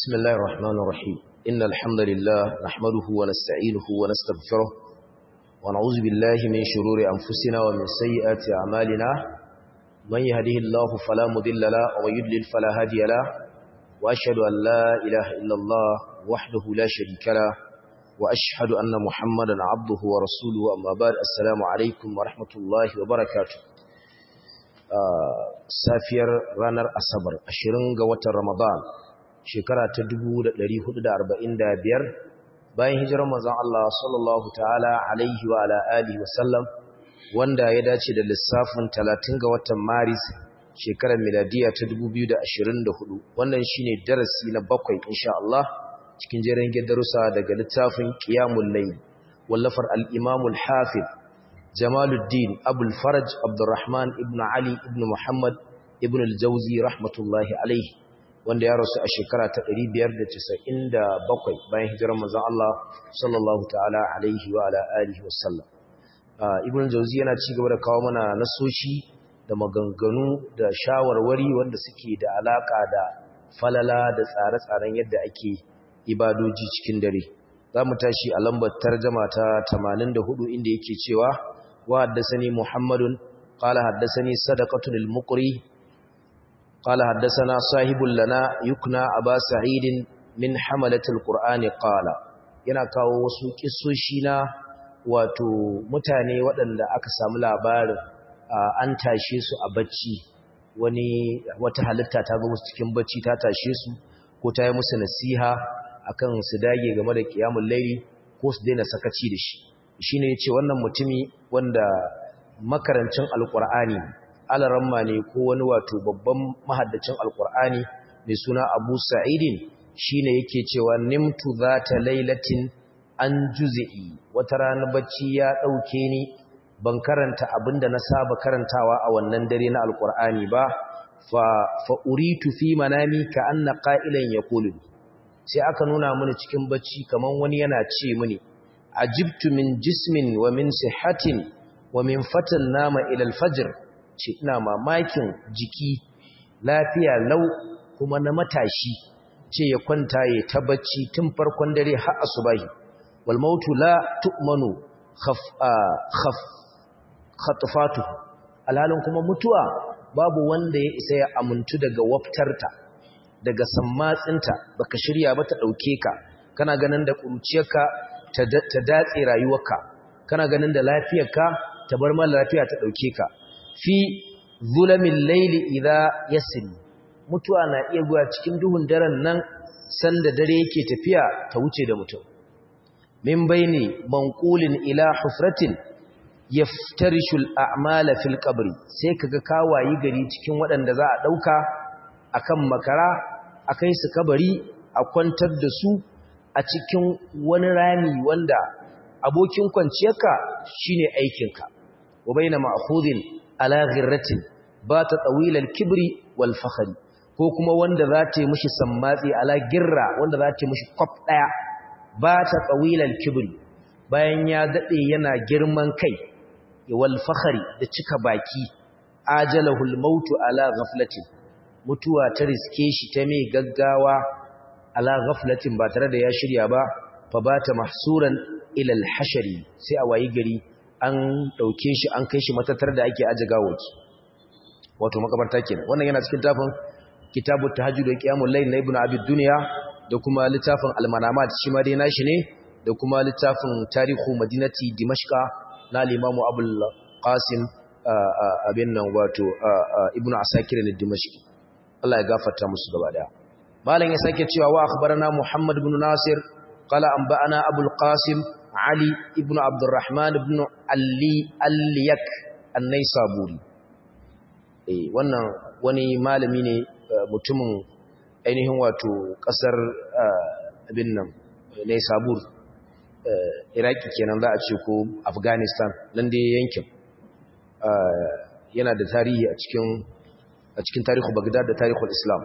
بسم الله الرحمن الرحيم إن الحمد لله نحمده ونستعينه ونستغفره ونعوذ بالله من شرور أنفسنا ومن سيئات أعمالنا من يهده الله فلا مضل له ومن يضلل فلا هادي له وأشهد أن لا إله إلا الله وحده لا شريك له وأشهد أن محمدا عبده ورسوله أما بعد السلام عليكم ورحمة الله وبركاته safiyar ranar asabar 20 ga watan ramadan shekara ta 1445 bayan hijirar manzon Allah sallallahu ta'ala alaihi wa ala alihi wa sallam wanda ya dace da lissafin 30 ga watan maris shekarar miladiya ta 2024 wannan shine darasi na bakwai insha Allah cikin jerin darussa daga littafin qiyamul layl wallafar al-imam al-hafiz Jamaluddin Abul Faraj Abdurrahman ibn Ali ibn Muhammad ibn al-Jawzi rahmatullahi alayhi wanda ya rasu a shekara ta 597 bayan hijirar manzon Allah sallallahu ta'ala alaihi wa ala alihi wasallam Ibn al-Jawzi yana ci gaba da kawo mana nasoshi da maganganu da shawarwari wanda suke da alaka da falala da tsare-tsaren yadda ake ibadoji cikin dare za mu tashi a lambar tarjama ta 84 inda yake cewa وحدثني محمد قال حدثني صدقة المقري قال حدثنا صاحب لنا يكنى أبا سعيد من حملة القرآن قال yana kawo wasu kissoshi na wato mutane waɗanda aka samu labarin an tashe su a bacci wani wata halitta ta zo musu cikin bacci ta tashe su ko ta yi musu nasiha akan su dage game da kiyamul laili ko su daina sakaci da shi shi ne ce wannan mutumi wanda makarancin alkur'ani alaramma ne ko wani wato babban mahaddacin alkur'ani mai suna abu sa'idin shi ne yake cewa nimtu za ta lailatin an juzi'i wata rana bacci ya ɗauke ni ban karanta abinda na saba karantawa a wannan dare na alkur'ani ba fa uritu fi manami ka anna qa'ilan yaqulu sai aka nuna mini cikin bacci kaman wani yana ce mini ajibtu min jismin wa min sihatin wa min fatan nama ila alfajr ce ina mamakin jiki lafiya lau kuma na matashi ce ya kwanta ya ta bacci tun farkon dare har asubahi wal mautu la tu'manu khaf khaf khatfatu alhalin kuma mutuwa babu wanda ya isa ya amuntu daga waftarta daga sammatsinta baka shirya ba ta dauke ka kana ganin da kuruciyarka ta datse rayuwarka kana ganin da lafiyarka ta bar mala lafiya ta dauke ka fi zulamin laili idza yasin mutuwa na iya zuwa cikin duhun daren nan sanda dare yake tafiya ta wuce da mutum min baini manqulin ila hufratin yaftarishu al'amala fil qabri sai kaga kawayi gari cikin waɗanda za a dauka akan makara akai su kabari a kwantar da su a cikin wani rami wanda abokin kwanciyarka shine aikinka wa baina ma'khudin ala ghirratin ba ta tawilal kibri wal fakhri ko kuma wanda za ta yi mishi sammatsi ala girra wanda za ta yi mishi kwaf daya ba ta tawilal kibri bayan ya dade yana girman kai wal fakhri da cika baki ajalahul mautu ala ghaflatin mutuwa ta riske shi ta mai gaggawa ala ghaflatin ba tare da ya shirya ba fa bata mahsuran ila al-hashari sai a wayi gari an dauke shi an kai shi matatar da ake aje gawoki wato makabarta kenan wannan yana cikin tafin kitabu tahajjud wa qiyamul layl na ibnu abi dunya da kuma littafin al-manamat shi ma dai nashi ne da kuma littafin tarihu madinati dimashqa na al-imam abul qasim abin nan wato ibnu asakir al-dimashqi Allah ya gafarta musu gaba daya malam ya sake cewa wa akhbarana Muhammad ibn Nasir qala anba'ana Abul Qasim Ali ibn Abdurrahman ibn Ali Al-Yak An-Naisaburi eh wannan wani malami ne mutumin ainihin wato kasar abin nan Naisabur Iraki kenan za a ce ko Afghanistan nan dai yankin yana da tarihi a cikin a cikin tarihu Baghdad da tarihul Islam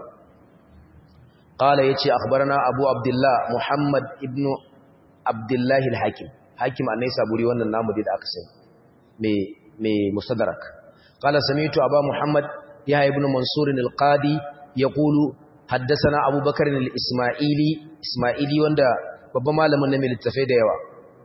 قال يتي أخبرنا أبو عبد الله محمد ابن عبد الله الحاكم حاكم أن يسابوري وانا النام دي أكسن مي, مي مستدرك قال سمعت أبا محمد يحيى ابن منصور القاضي يقول haddasana abubakar al-isma'ili isma'ili wanda babban malamin na littafai da yawa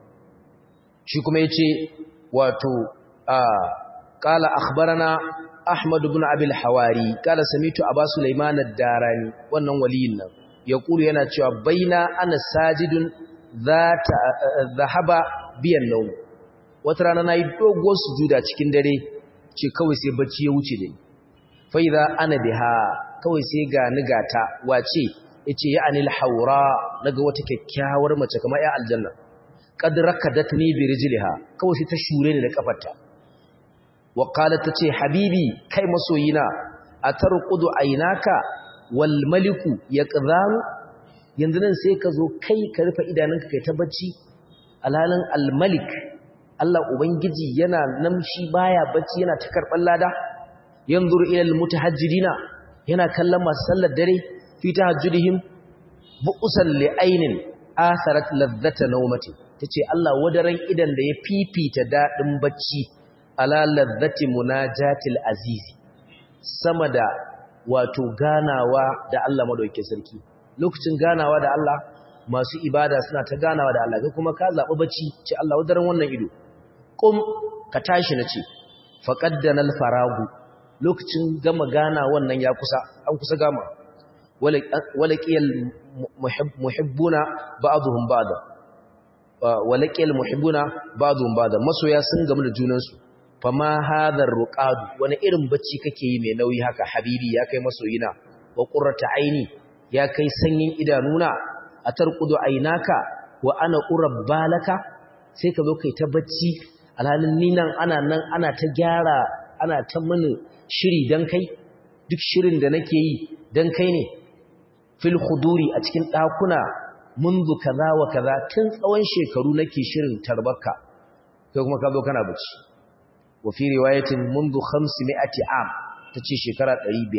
shi kuma yace wato a qala akhbarana ahmad ibn abi al-hawari qala samitu aba sulaiman ad-darani wannan waliyin nan yaqulu yana cewa baina ana sajidun zata zahaba biyan nawm wata rana nayi dogon sujuda cikin dare ce kawai sai bacci ya wuce da ni fa idza ana biha kawai sai ga nigata wace yace ya anil haura naga wata kyakkyawar mace kamar ya aljanna qad rakadatni bi rijliha kawai sai ta shure ni da kafarta wa qalat tace habibi kai masoyina atarqudu aynaka wal maliku yaqdhan yanzu nan sai ka zo kai ka rufe idanunka kai ta bacci alhalin al malik Allah ubangiji yana namshi baya bacci yana ta karban lada yanzuru ila al mutahajjidina yana kallon masu sallar dare fi tahajjudihim bu'usan li ainin atharat ladhata nawmati tace Allah wadaran idan da ya fifita dadin bacci ala ladhati munajatil aziz sama da wato ganawa da Allah madaukakin sarki lokacin ganawa da Allah masu ibada suna ta ganawa da Allah kai kuma ka zabi bacci ce Allah wadaran wannan ido kum ka tashi nace faqaddana al-faragu lokacin gama gana wannan ya kusa an kusa gama walaqiyal muhibbuna ba'dhum ba'da walaqiyal muhibbuna ba'dhum ba'da masoya sun gamu da junansu fama hadhar ruqad wani irin bacci kake yi mai nauyi haka habibi ya kai masoyina wa qurrata aini ya kai sanyin idanuna atarqudu ainaka wa ana urabbalaka sai ka zo kai ta bacci alhalin ni nan ana nan ana ta gyara ana ta mini shiri dan kai duk shirin da nake yi dan kai ne fil khuduri a cikin dakuna munzu kaza wa kaza tun tsawon shekaru nake shirin tarbarka kai kuma ka zo kana bacci wa fi riwayatin munzu 500 am tace shekara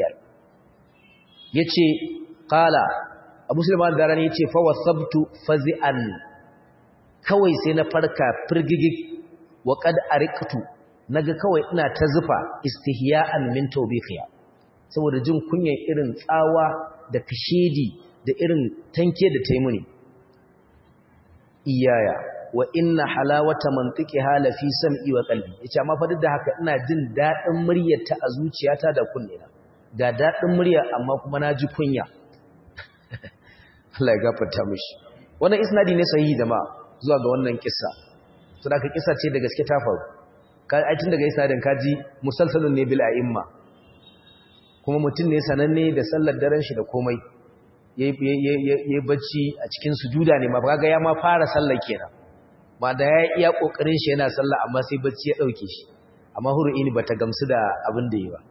500 yace qala abu sulaiman darani yace fa wasabtu fazi'an kawai sai na farka firgigig wa qad ariqtu naga kawai ina ta zufa istihya'an min tawbiqiya saboda jin kunyan irin tsawa da kashedi da irin tanke da taimuni iyaya wa inna halawata mantiqiha la fi sam'i wa qalbi yace amma fa duk da haka ina jin dadin muryarta a zuciyata da kunnena ga dadin murya amma kuma na ji kunya Allah ya gafarta mishi wannan isnadi ne sahihi jama'a zuwa ga wannan kissa saboda kissa ce da gaske ta faru ai tun daga isnadin kaji musalsalun ne bil a'imma kuma mutum ne sananne da sallar daren shi da komai yayi bacci a cikin sujuda ne ma kaga ya ma fara sallar kenan ma da ya iya kokarin shi yana sallah amma sai bacci ya dauke shi amma huru'ini bata gamsu da abin da yi ba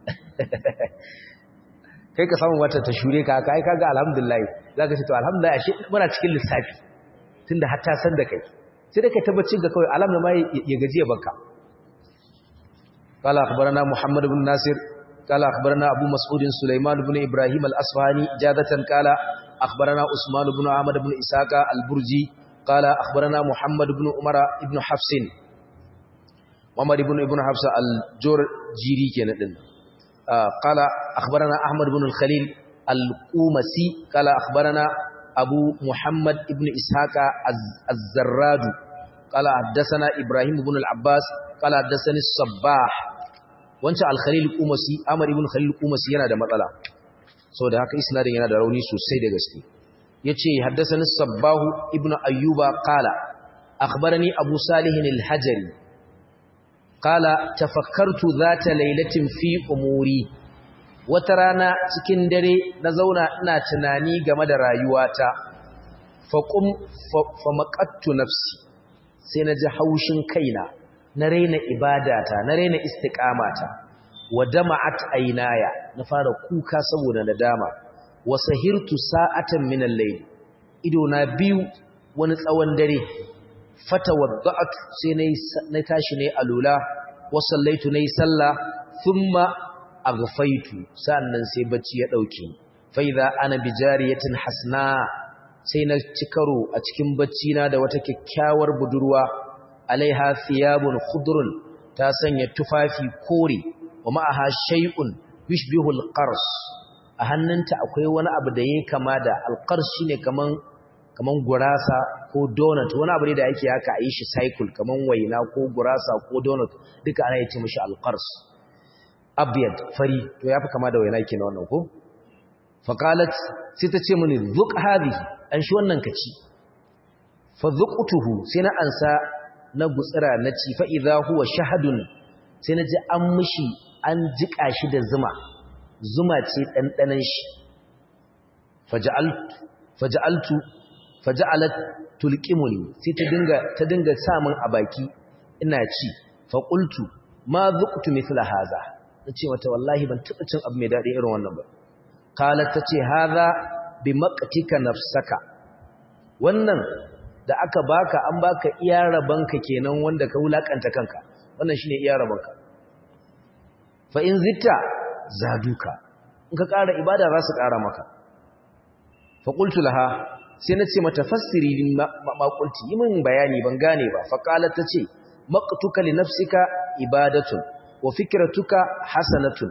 kai ka samu wata ta shure ka kai kaga alhamdulillah zaka ce to alhamdulillah ashe muna cikin lissafi tunda har ta san da kai sai da kai tabbacin ga kawai alam ma ya gaji ya baka قال أخبرنا محمد بن ناصر قال أخبرنا أبو مسعود سليمان بن إبراهيم الأصفهاني جادة قال أخبرنا عثمان بن عمد بن إساق البرجي قال أخبرنا محمد بن عمر بن حفص محمد بن ابن حفص الجرجيري كان آه قال أخبرنا أحمد بن الخليل القومسي قال أخبرنا أبو محمد بن إسحاق الزراد قال حدثنا إبراهيم بن العباس قال حدثني الصباح wancan al-khalil qumasi amr ibn khalil qumasi yana da matsala saboda haka isnadin yana da rauni sosai da gaske yace haddathani sabbahu ibn ayyuba qala akhbarani abu salih al-hajari qala tafakkartu dhata laylatin fi umuri wata rana cikin dare na zauna ina tunani game da rayuwata faqum famaqattu nafsi sai na ji haushin kaina na raina ibadata na raina istiqamata wa dama'at aynaya na fara kuka saboda nadama wa sahirtu sa'atan min al-layl ido na biyu wani tsawon dare fatawadda'tu sai nayi na tashi ne alula wa sallaitu nayi sallah thumma aghfaitu sannan sai bacci ya dauke fa idza ana bijariyatin hasna sai na cikaro a cikin bacci na da wata kyakkyawar budurwa alaiha thiyabun khudrun ta sanya tufafi kore wa ma'aha shay'un yushbihu al-qars a hannunta akwai wani abu da ya kama da alqars shine kaman kaman gurasa ko donut wani abu ne da yake haka a yi shi cycle kaman waina ko gurasa ko donut duka ana yace mishi alqars abyad fari to yafi kama da waina kenan wannan ko faqalat sai ta ce mini zuq hadhihi an shi wannan kaci fa zuqtuhu sai na ansa na gutsira na ci fa idha huwa shahadun sai na ji an mishi an jika shi da zuma zuma ce dandanan shi faja'altu faja'altu faja'alat tulqimuni sai ta dinga ta dinga samun a baki ina ci fa qultu ma zuqtu mithla hadha nace mata wallahi ban taba cin abu mai dadi irin wannan ba qalat tace hadha bi maqtika nafsaka wannan da aka baka an baka iya rabanka kenan wanda ka wulakanta kanka wannan shine iya rabanka fa in zitta zaduka in ka ƙara ibada za su ƙara maka fa qultu laha sai nace mata fassiri lin maqulti yi min bayani ban gane ba fa qalat tace maqtuka li nafsika ibadatun wa fikratuka hasanatun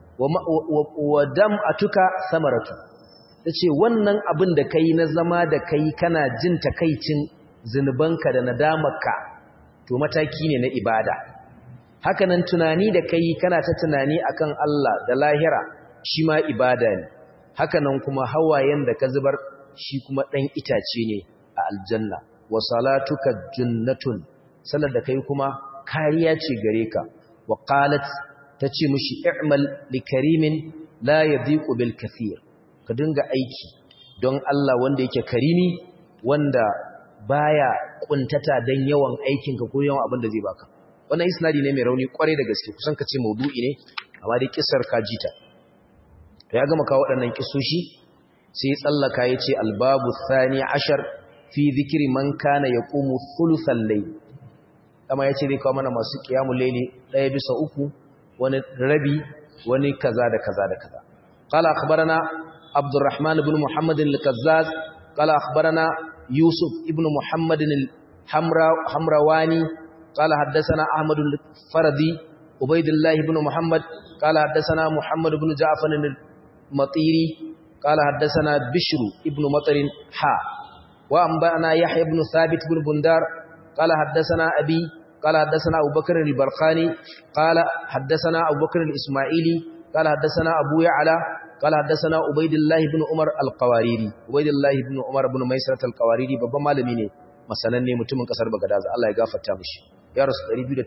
wa dam'atuka samaratun tace wannan abin da kai na zama da kai kana jin takaicin zinubanka da nadamarka to mataki ne na ibada hakanan tunani da kai kana ta tunani akan Allah da lahira shi ma ibada ne hakanan kuma hawayen da ka zubar shi kuma dan itace ne a aljanna wa salatuka jannatun salar da kai kuma kariya ce gare ka wa qalat tace mishi i'mal likarimin la yadhiqu bil kathir ka dinga aiki don Allah wanda yake karimi wanda baya kuntata dan yawan aikinka ko yawan abin da zai baka wannan isnadi ne mai rauni kwarai da gaske kusan ka ce maudu'i ne amma dai kissar ka jita to ya gama kawo waɗannan kissoshi sai ya tsallaka ya ce albabu thani ashar fi zikiri man kana yaqumu thuluthal layl kama yace zai kawo mana masu qiyamul layli ɗaya bisa uku wani rabi wani kaza da kaza da kaza qala akhbarana عبد الرحمن بن محمد الكزاز قال أخبرنا يوسف ابن محمد الحمرواني قال حدثنا أحمد الفردي عبيد الله بن محمد قال حدثنا محمد بن جعفر المطيري قال حدثنا بشر ابن مطر حا وأنبأنا يحيى بن ثابت بن بندار قال حدثنا أبي قال حدثنا أبو بكر البرقاني قال حدثنا أبو بكر الإسماعيلي قال حدثنا أبو يعلى قال حدثنا عبيد الله بن عمر القواريري عبيد الله بن عمر بن ميسرة القواريري babban malami ne masananne mutumin kasar Bagadaza Allah ya gafarta mishi ya rasu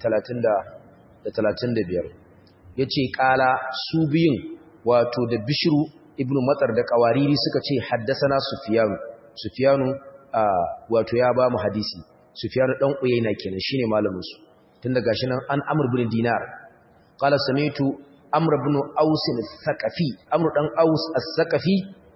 235 yace kala su biyun wato da Bishru ibn Matsar da Qawariri suka ce haddasana Sufyan Sufyanu wato ya ba mu hadisi Sufyan dan Uyayna kenan shine malamin su tun daga shi nan an Amr ibn Dinar qala samitu Amr ibn Aus al-Thaqafi Amr dan Aus al-Thaqafi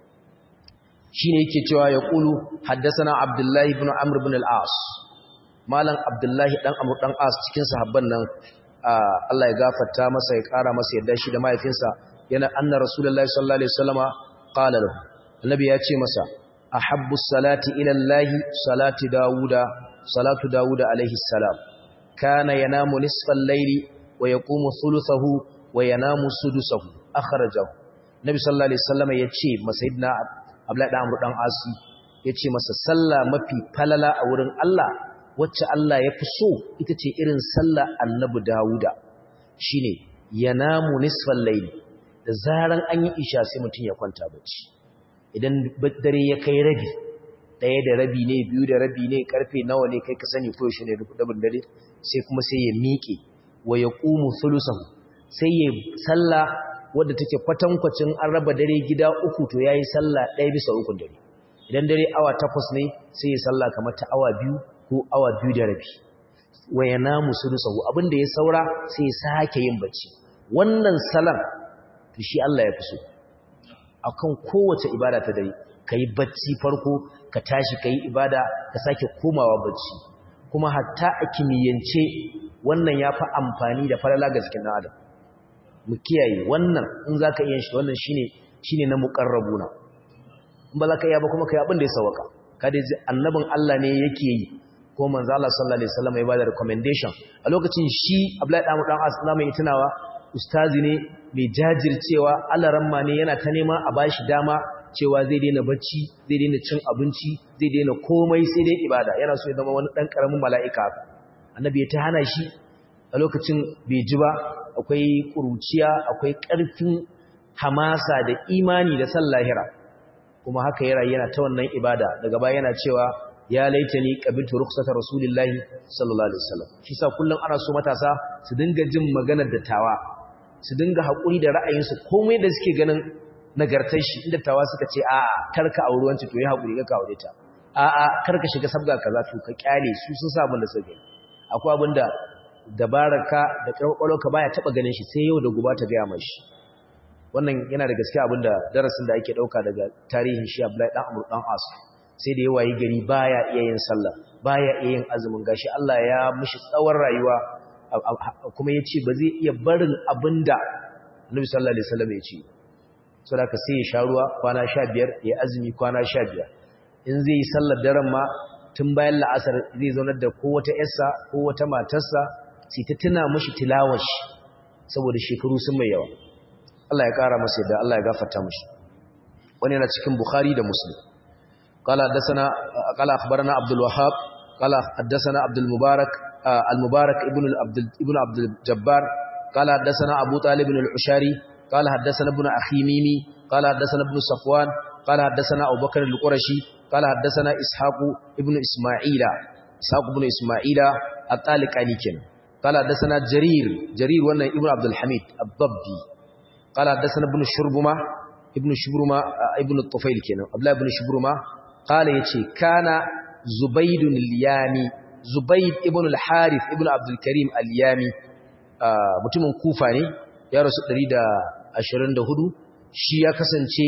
shine yake cewa ya kulu haddathana Abdullah ibn Amr ibn al-As malam Abdullah dan Amr dan As cikin sahabban nan Allah ya gafarta masa ya kara masa yadda shi da mahaifinsa yana anna Rasulullahi sallallahu alaihi wasallama qala lahu annabi ya ce masa ahabbu salati ila Allah salati Dawuda salatu Dawuda alaihi salam kana yanamu nisfal layli wa yaqumu thuluthahu wa yanamu sudusahu akhrajahu nabi sallallahu alaihi wasallam yace masayidina abdullahi dan amru dan asi yace masa sallah mafi falala a wurin Allah wacce Allah ya fi so ita ce irin sallah annabi dauda shine yanamu nisfal layl da zaran an yi isha sai mutun ya kwanta bacci idan dare ya kai rabi daya da rabi ne biyu da rabi ne karfe nawa ne kai ka sani ko shi ne rubutun dare sai kuma sai ya miƙe wa yaqumu thuluthahu sai ya salla wadda take kwatankwacin an raba dare gida uku to yayi salla ɗaya bisa uku dare idan dare awa takwas ne sai ya salla kamar ta awa biyu ko awa biyu da rabi wa yanamu sulusahu abinda ya saura sai ya sake yin bacci wannan salan to shi Allah ya fi so akan kowace ibada ta dare kai bacci farko ka tashi kai ibada ka sake komawa bacci kuma hatta a kimiyyance wannan ya fi amfani da falala ga jikin adam mu kiyaye wannan in za ka iya shi wannan shi ne na muƙarrabuna in ba za ka iya ba kuma ka yi abin da ya sauwaka kada ji annabin Allah ne yake yi ko manzo Allah sallallahu alaihi wasallam ya bada recommendation a lokacin shi Abdullahi dan dan As mai tunawa ustazi ne mai jajircewa alaramma ne yana ta nema a bashi dama cewa zai daina bacci zai daina cin abinci zai daina komai sai dai ibada yana so ya zama wani dan karamin mala'ika annabi ya ta hana shi a lokacin bai ji ba akwai kuruciya akwai karfin hamasa da imani da san lahira kuma haka ya rayu yana ta wannan ibada daga baya yana cewa ya laitani qabiltu rukhsata rasulillahi sallallahu alaihi wasallam shi sa kullum ana so matasa su dinga jin maganar dattawa su dinga hakuri da ra'ayinsu komai da suke ganin nagartar shi inda tawa suka ce a karka auri wanci to yi hakuri ka aure ta a a karka shiga sabga kaza to ka kyale su sun samu da suke akwai abinda dabaraka da ka baya taba ganin shi sai yau da gobe ta ga mashi wannan yana da gaskiya abinda darasin da ake dauka daga tarihin shi Abdullahi dan Amr dan As sai da yawayi gari baya iya yin sallah baya iya yin azumin gashi Allah ya mishi tsawon rayuwa kuma yace ba zai iya barin abinda Annabi sallallahu alaihi wasallam ya ce saboda ka sai ya sha ruwa kwana 15 ya azumi kwana 15 in zai yi sallar daren ma tun bayan la'asar zai zaunar da ko wata yarsa ko wata matarsa sai ta tuna mishi tilawar shi saboda shekaru sun mai yawa Allah ya kara masa yadda Allah ya gafarta mishi wani yana cikin Bukhari da Muslim قال حدثنا قال اخبرنا عبد الوهاب قال حدثنا عبد المبارك المبارك ابن عبد ابن عبد الجبار قال حدثنا ابو طالب العشاري قال حدثنا ابن اخي ميمي قال حدثنا ابن صفوان قال حدثنا ابو بكر القرشي قال حدثنا اسحاق ابن اسماعيل اسحاق ابن اسماعيل الطالقاني كن قال حدثنا جرير جرير وانا ابن عبد الحميد الضبي قال حدثنا ابن شربمه ابن شبرمه ابن الطفيل كن عبد الله ابن شبرمه قال يتي كان زبيد اليامي زبيد ابن الحارث ابن عبد الكريم اليامي mutumin kufa ne ya rasu 124 shi ya kasance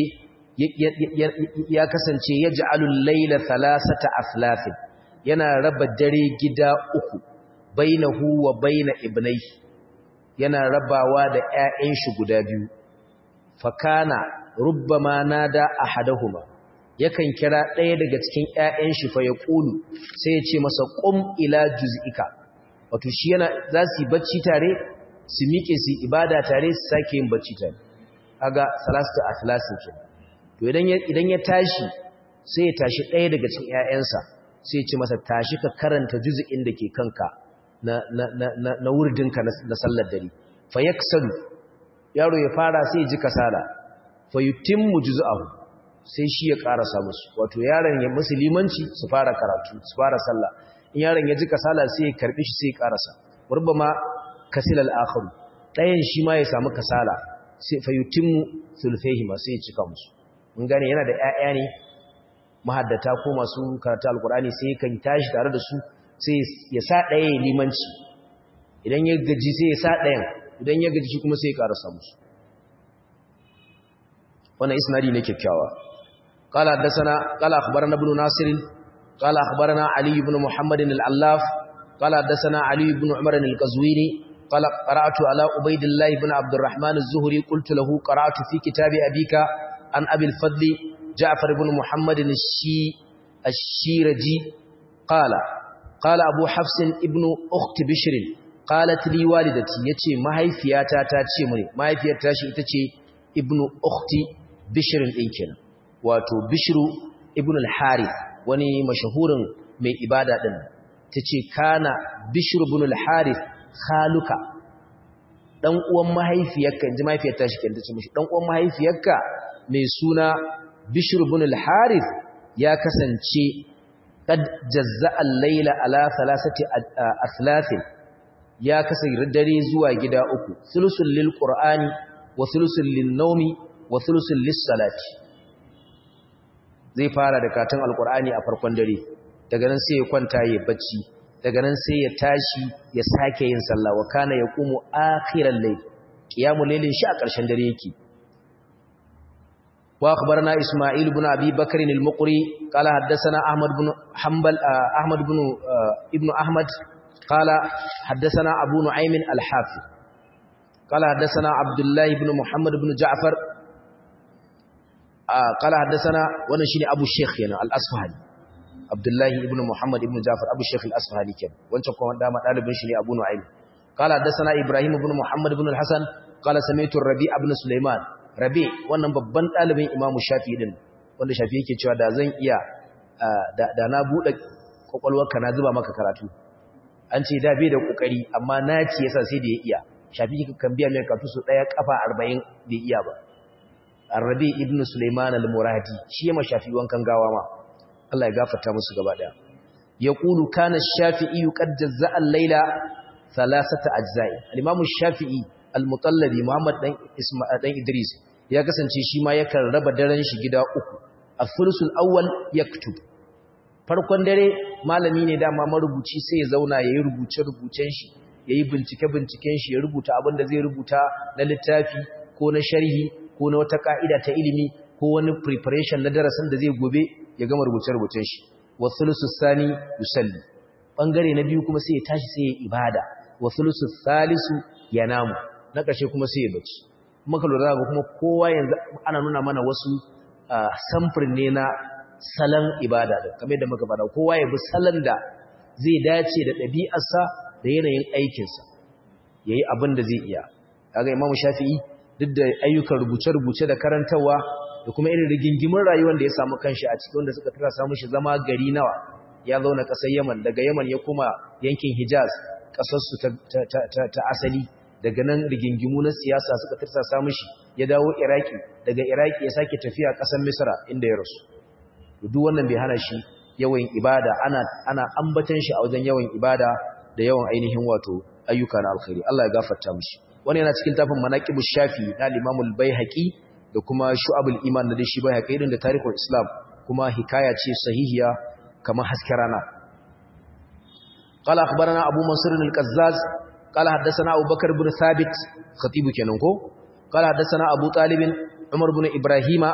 ya kasance ya ja'alul layla thalathata aflafin yana raba dare gida uku bainahu wa baina ibnai yana rabawa da ƴaƴan shi guda biyu fakana rubbama nada ahaduhuma yakan kira ɗaya daga cikin ƴaƴan shi fa yaqulu sai ya ce masa qum ila juz'ika wato shi yana za su yi bacci tare su miƙe su ibada tare su sake yin bacci tare kaga salatu athlasin ke to idan ya idan ya tashi sai ya tashi ɗaya daga cikin ƴaƴansa sai ya ce masa tashi ka karanta juz'in da ke kanka na na na na wurdinka na sallar dare fa yaksalu yaro ya fara sai ya ji kasala fa yutimmu juz'ahu sai shi ya karasa musu wato yaron ya musulmanci su fara karatu su fara sallah in yaron ya ji kasala sai ya karbi shi sai ya karasa ma kasil al-akharu dayan shi ma ya samu kasala sai fa yutimmu sulfayhima sai ya cika musu mun gane yana da ƴaƴa ne mahaddata ko masu karatu alqur'ani sai kan tashi tare da su sai ya sa ɗaya limanci idan ya gaji sai ya sa ɗayan idan ya gaji shi kuma sai ya karasa musu wannan isnadi ne kyakkyawa قال حدثنا قال اخبرنا ابن ناصر قال اخبرنا علي بن محمد العلاف قال حدثنا علي بن عمر القزويني قال قرات على عبيد الله بن عبد الرحمن الزهري قلت له قرات في كتاب ابيك عن ابي الفضل جعفر بن محمد الشي الشيرجي قال قال ابو حفص ابن اخت بشر قالت لي والدتي yace mahaifiyata ta ce mini mahaifiyarta shi ita ce ibnu ukhti bishr din kenan wato bishru ibn al-harith wani mashahurin mai ibada din tace kana bishru ibn al-harith khaluka dan uwan mahaifiyarka inji mahaifiyar ta shi kenan tace mishi dan uwan mahaifiyarka mai suna bishru ibn al-harith ya kasance kad jazza al-layla ala thalathati athlafin ya kasance dare zuwa gida uku thulusul lil qur'ani wa thulusul lin nawmi wa thulusul lis salati zai fara da katon alkur'ani a farkon dare daga nan sai ya kwanta ya bacci daga nan sai ya tashi ya sake yin sallah wa kana yaqumu akhiral layl qiyamul laylin shi a ƙarshen dare yake wa akhbarana isma'il ibn abi bakr al-muqri qala haddathana ahmad ibn hanbal ahmad ibn ibn ahmad qala haddathana abu nu'aym al-hafiz qala haddathana abdullah ibn muhammad ibn ja'far قال حدثنا wannan shine Abu Sheikh yana Al-Asfahani Abdullah ibn Muhammad ibn Ja'far Abu Sheikh Al-Asfahani kenan wancan kuma dama dalibin shi ne Abu Nu'aym قال حدثنا إبراهيم بن محمد بن الحسن qala sami'tu rabi ibn sulaiman rabi wannan babban dalibin imamu shafi'i din wanda shafi'i yake cewa da zan iya da na bude kwakwalwarka na zuba maka karatu an ce da bai da kokari amma naci yasa sai da ya iya shafi'i kan biya mai karatu su daya kafa 40 bai iya ba Arabi ibn Sulaiman al-Muradi shi ma Shafi'i wankan gawa ma Allah ya gafarta musu gaba daya yaqulu kana ash-Shafi'i qad jazza'a al-laila thalathata ajza'i al-Imam ash-Shafi'i al-Mutallabi Muhammad dan Isma'il dan Idris ya kasance shi ma yakan raba daren shi gida uku al-thulusul awwal yaktub farkon dare malami ne dama marubuci sai ya zauna yayi rubuce rubucen shi yayi bincike binciken shi ya rubuta abin da zai rubuta na littafi ko na sharhi ko na wata ka'ida ta ilimi ko wani preparation na darasin da zai gobe ya gama rubuce-rubucen shi wa thulusus sani yusalli bangare na biyu kuma sai ya tashi sai ya ibada wa thulusus salisu yanamu na ƙarshe kuma sai ya bacci kuma ka lura ga kuma kowa yanzu ana nuna mana wasu samfur ne na salon ibada da kamar da muka faɗa kowa ya bi salon da zai dace da ɗabi'arsa da yanayin aikinsa yayi abin da zai iya kaga imamu shafi'i duk da ayyukan rubuce-rubuce da karantarwa da kuma irin rigingimin rayuwar da ya samu kanshi a cikin wanda suka tura samu shi zama gari nawa ya zauna ƙasar Yaman daga Yaman ya kuma yankin Hijaz ƙasarsu ta asali daga nan rigingimu na siyasa suka tura samu shi ya dawo Iraki daga Iraki ya sake tafiya ƙasar Misra inda ya rasu duk wannan bai hana shi yawan ibada ana ana ambatan shi a wajen yawan ibada da yawan ainihin wato ayyuka na alkhairi Allah ya gafarta mishi wani yana cikin tafin manaqibu shafi na al-imam al-baihaqi da kuma shu'abul iman da shi baihaqi din da tarihul islam kuma hikaya ce sahihiya kamar hasken rana qala akhbarana abu mansur al-qazzaz qala haddathana abu bakr ibn thabit khatibu kenan ko qala haddathana abu talib umar ibn ibrahima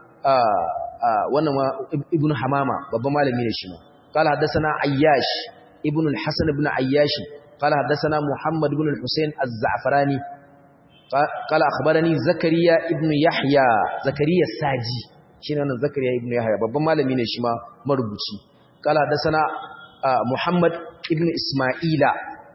wannan ibn hamama babban malami ne shi ma qala haddathana ayyash ibn al-hasan ibn ayyash قال حدثنا محمد بن الحسين الزعفراني قال أخبرني زكريا ابن يحيى زكريا الساجي شنو أنا زكريا ابن يحيى babban malami ne shi ma marubuci قال حدثنا محمد ابن إسماعيل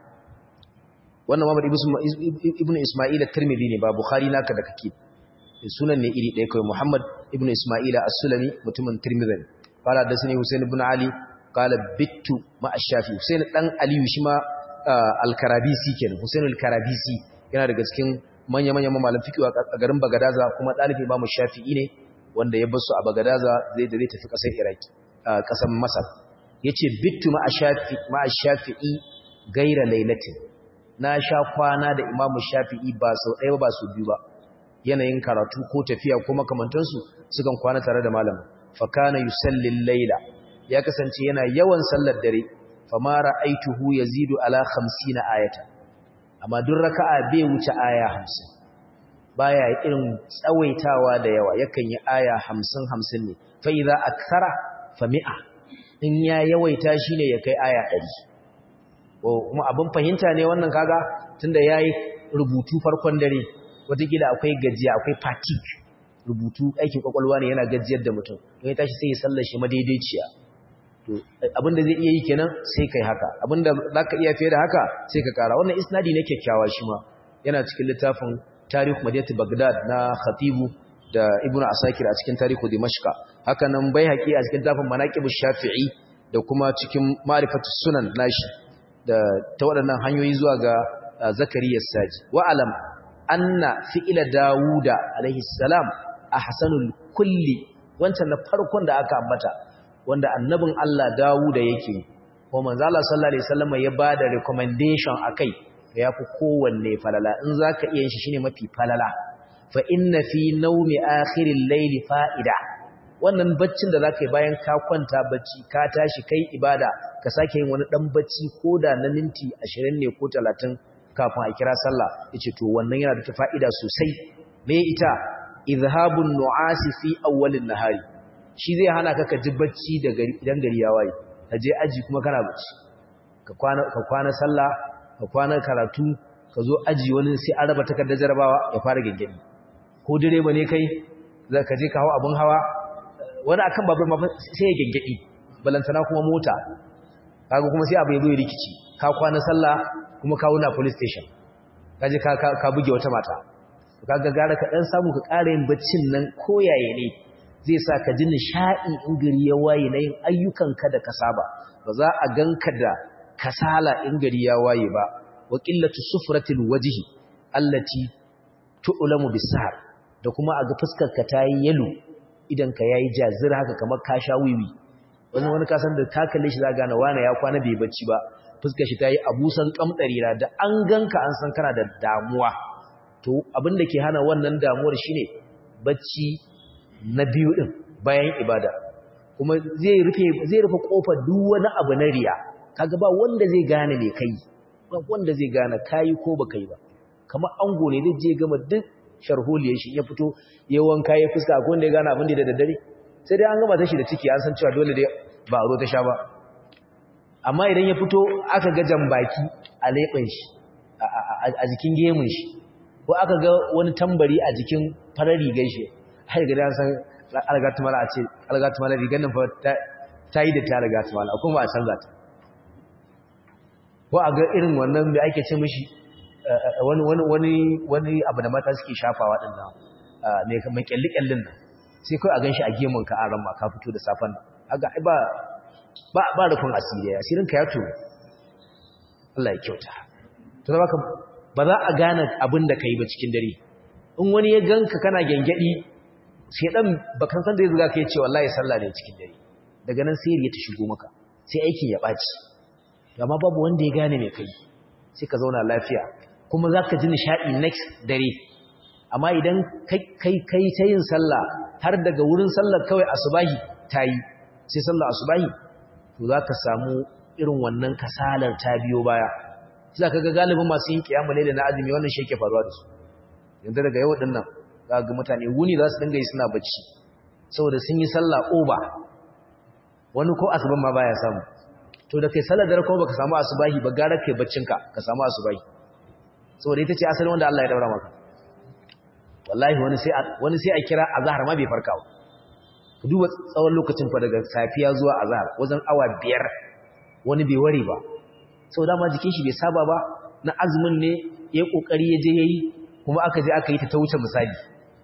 wannan Muhammad ibn Isma'il at-Tirmidhi ne ba Bukhari naka da kake sunan ne iri ɗaya kai Muhammad ibn Isma'il as-Sulami mutumin Tirmidhi qala hadathani Husain ibn Ali qala bittu ma ash-Shafi Husain dan Aliyu shi ma al-Karabisi kenan Husain al-Karabisi yana daga cikin manya-manyan malaman fiqh a garin Bagadaza kuma dalibi Imam Shafi'i ne wanda ya basu a Bagadaza zai da zai tafi kasar Iraki kasar Masar yace bittu ma ash-Shafi ma ash-Shafi'i gaira lailatin na sha kwana da Imam Shafi'i ba sau ɗaya ba su biyu ba yanayin karatu ko tafiya ko makamantansu sukan kwana tare da malamin fa kana yusalli al-laila ya kasance yana yawan sallar dare fama ra'aituhu yazidu ala 50 ayata amma duk raka'a bai wuce aya 50 baya irin tsawaitawa da yawa yakan yi aya 50 50 ne fa idza akthara fa mi'a in ya yawaita shine ya kai aya 100 kuma abin fahimta ne wannan kaga tunda yayi rubutu farkon dare wataƙila akwai gajiya akwai fatigue rubutu aikin kwakwalwa ne yana gajiyar da mutum don ya tashi sai ya sallar shi madaidaiciya to abinda zai iya yi kenan sai kai haka abinda zaka iya fiye da haka sai ka kara wannan isnadi ne kyakkyawa shi ma yana cikin littafin tarikh madinatu bagdad na khatibu da ibnu asakir a cikin tarihu dimashqa haka nan baihaqi a cikin littafin manaqib shafi'i da kuma cikin ma'rifatus sunan nashi da ta waɗannan hanyoyi zuwa ga zakariya saji wa alam anna fi'ila dawuda alaihi salam ahsanul kulli wancan na farkon da aka ambata wanda annabin Allah dawuda yake ko manzo Allah sallallahu alaihi wasallam ya bada recommendation akai yafi kowanne falala in zaka iya shi shine mafi falala fa inna fi nawmi akhiril layli fa'ida wannan baccin da zaka yi bayan ka kwanta bacci ka tashi kai ibada ka sake yin wani dan bacci koda na minti 20 ne ko 30 kafin a kira sallah yace to wannan yana da fa'ida sosai me ita izhabun nu'asi fi awwalin nahari shi zai hana ka ka ji bacci da gari idan gari ya waye ka je aji kuma kana bacci ka kwana ka kwana sallah ka kwana karatu ka zo aji wani sai an raba takardar jarabawa ya fara gengeni ko direba ne kai za ka je ka hawo abun hawa wani akan babur ma sai ya gengedi balantana kuma mota kaga kuma sai abu ya zo ya rikici ka kwana sallah kuma kawo na police station kaje ka ka buge wata mata kaga gara ka dan samu ka ƙara yin baccin nan koyaye ne zai sa ka ji nishaɗi in gari ya waye na yin ayyukanka da ka saba ba za a ganka da kasala in gari ya waye ba wa qillatu sufratil wajhi allati tu'lamu bisahar da kuma a ga fuskar ka tayi yalo idan ka yayi jazir haka kamar ka sha wiwi wani wani ka san da ka kalle shi za gane wani ya kwana bai bacci ba fuskar shi tayi abusan kamdarira da an ganka an san kana da damuwa to abin da ke hana wannan damuwar shine bacci na biyu din bayan ibada kuma zai rufe zai rufe kofar duk wani abu na riya kaga ba wanda zai gane me kai ba wanda zai gane kai ko ba kai ba kamar ango ne zai je gama duk sharholiyar shi ya fito ya wanka ya fuska ko wanda ya gane abin da da daddare sai dai an gama ta shi da ciki an san cewa dole dai ba a zo ta sha ba amma idan ya fito aka ga jambaki a leɓen shi a jikin gemun shi ko aka ga wani tambari a jikin farar rigar shi har ga dan san algatumala a ce algatumala rigar nan fa ta yi da ta algatumala kuma a canza ta ko a ga irin wannan da ake ce mishi wani wani wani wani abu da mata suke shafawa din nan ne kamar kyalli kyallin nan sai kai a ganshi a gemun ka a ran ma ka fito da safan nan kaga ai ba ba ba rufin asiri asirin ka ya to Allah ya kyauta to baka ba za a gane abin da kai ba cikin dare in wani ya ganka kana gengedi sai dan bakan san da ya zuga kai ce wallahi sallah ne cikin dare daga nan sai ya ta shigo maka sai aikin ya baci amma babu wanda ya gane me kai sai ka zauna lafiya kuma za ka ji nishaɗi next dare amma idan kai kai ta yin sallah har daga wurin sallar kawai asubahi ta yi sai sallar asubahi to za ka samu irin wannan kasalar ta biyo baya za ka ga galibin masu yin kiyamu ne da na azumi wannan shi yake faruwa da su yanzu daga yau din nan za ga mutane wuni za su dinga yi suna bacci saboda sun yi sallah oba wani ko asuban ma baya samu to da kai sallar dare kuma baka samu asubahi ba gara kai baccinka ka samu asubahi saboda ita ce asalin wanda Allah ya daura maka wallahi wani sai wani sai a kira azhar ma bai farka ba ku duba tsawon lokacin fa daga safiya zuwa azhar wajen awa biyar wani bai ware ba saboda ma jikin shi bai saba ba na azumin ne ya kokari ya je yayi kuma aka je aka yi ta ta wuce misali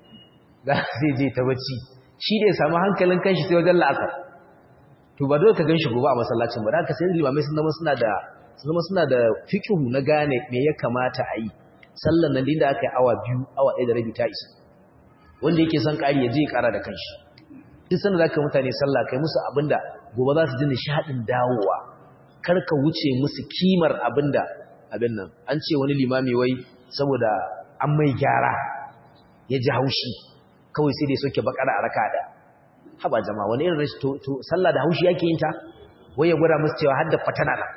za zai je ta bacci shi da ya samu hankalin kanshi sai wajen la'asar to ba dole ka ganshi gobe a masallacin ba da ka sai limamai sun zama suna da zama suna da fikihu na gane me ya kamata a yi sallan nan da aka yi awa biyu awa ɗaya da rabi ta isa wanda yake son ƙari ya je ya ƙara da kanshi duk sanda za ka mutane sallah kai musu abinda gobe za su ji nishaɗin dawowa kar ka wuce musu kimar abinda abin nan an ce wani limami wai saboda an mai gyara ya ji haushi kawai sai dai soke bakara a raka da haba jama'a wani irin rashi to sallah da haushi yake yin ta wai ya gwada musu cewa har da fatana na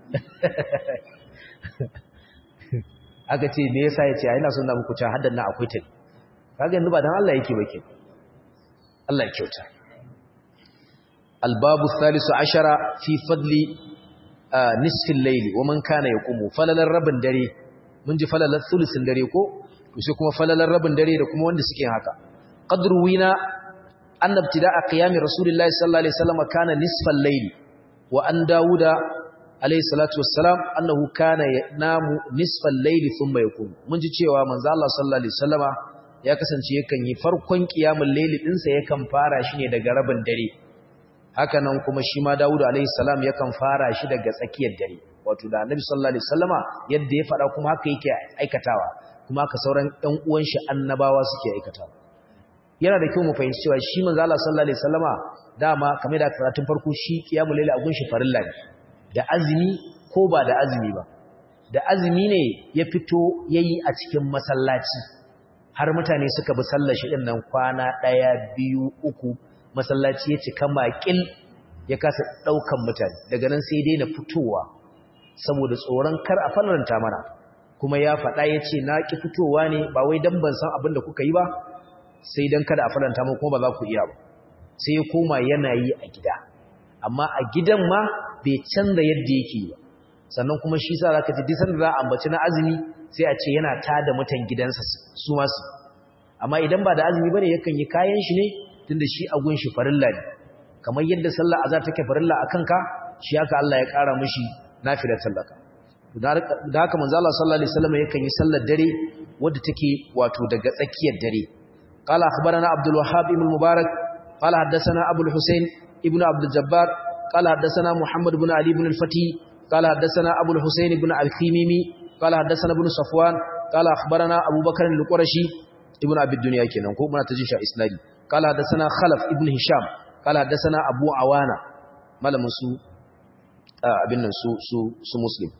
aka ce me yasa ya ce ina son na muku cewa haddan na akwai ta kaga yanzu ba dan Allah yake ba ke Allah ya kyauta albabu thalithu ashara fi fadli nisfil layli wa man kana yaqumu falalar rabin dare mun ji falalar thuluthin dare ko to sai kuma falalar rabin dare da kuma wanda suke haka qadru wina anna ibtida'a qiyami rasulillahi sallallahu alaihi wasallam kana nisfal layli wa an dauda alayhi salatu wassalam annahu kana yanamu nisfal layli thumma yakun mun ji cewa manzo Allah sallallahu alaihi wasallama ya kasance yakan yi farkon qiyamul layli din sa yakan fara shi ne daga rabin dare haka nan kuma shi ma Dawud alayhi salam yakan fara shi daga tsakiyar dare wato da Annabi sallallahu alaihi wasallama yadda ya fada kuma haka yake aikatawa kuma haka sauran ɗan uwan shi annabawa suke aikatawa yana da kyau mu fahimci cewa shi manzo Allah sallallahu alaihi wasallama dama kamar da karatun farko shi qiyamul layli a gunshi farilla ne da azumi ko ba da azumi ba da azumi ne ya fito yayi a cikin masallaci har mutane suka bi sallar shi din nan kwana ɗaya biyu uku masallaci ya cika makil ya kasa daukan mutane daga nan sai dai na fitowa saboda tsoron kar a faranta mana kuma ya faɗa ya ce na ki fitowa ne ba wai dan ban san abin da kuka yi ba sai dan kada a faranta mu kuma ba za ku iya ba sai ya koma yana yi a gida amma a gidan ma bai canza yadda yake ba sannan kuma shi sa zaka ji disan da za a ambaci na azumi sai a ce yana tada mutan gidansa su ma su amma idan ba da azumi bane yakan yi kayan shi ne tunda shi a gun shi farilla ne kamar yadda sallar azhar take farilla akan ka shi haka Allah ya kara mishi nafilar sallaka da haka manzo Allah sallallahu alaihi wasallam yakan yi sallar dare wadda take wato daga tsakiyar dare qala akhbarana abdul wahhab ibn mubarak qala haddathana abul husayn ibn abdul jabbar qala haddathana muhammad ibn ali ibn al-fati qala haddathana abul husayn ibn al-khimimi qala haddathana ibn safwan qala akhbarana abubakar al-qurashi ibn abi dunya kenan ko muna ta jin sha isnadi qala haddathana khalaf ibn hisham qala haddathana abu awana malamin su abin nan su su su muslim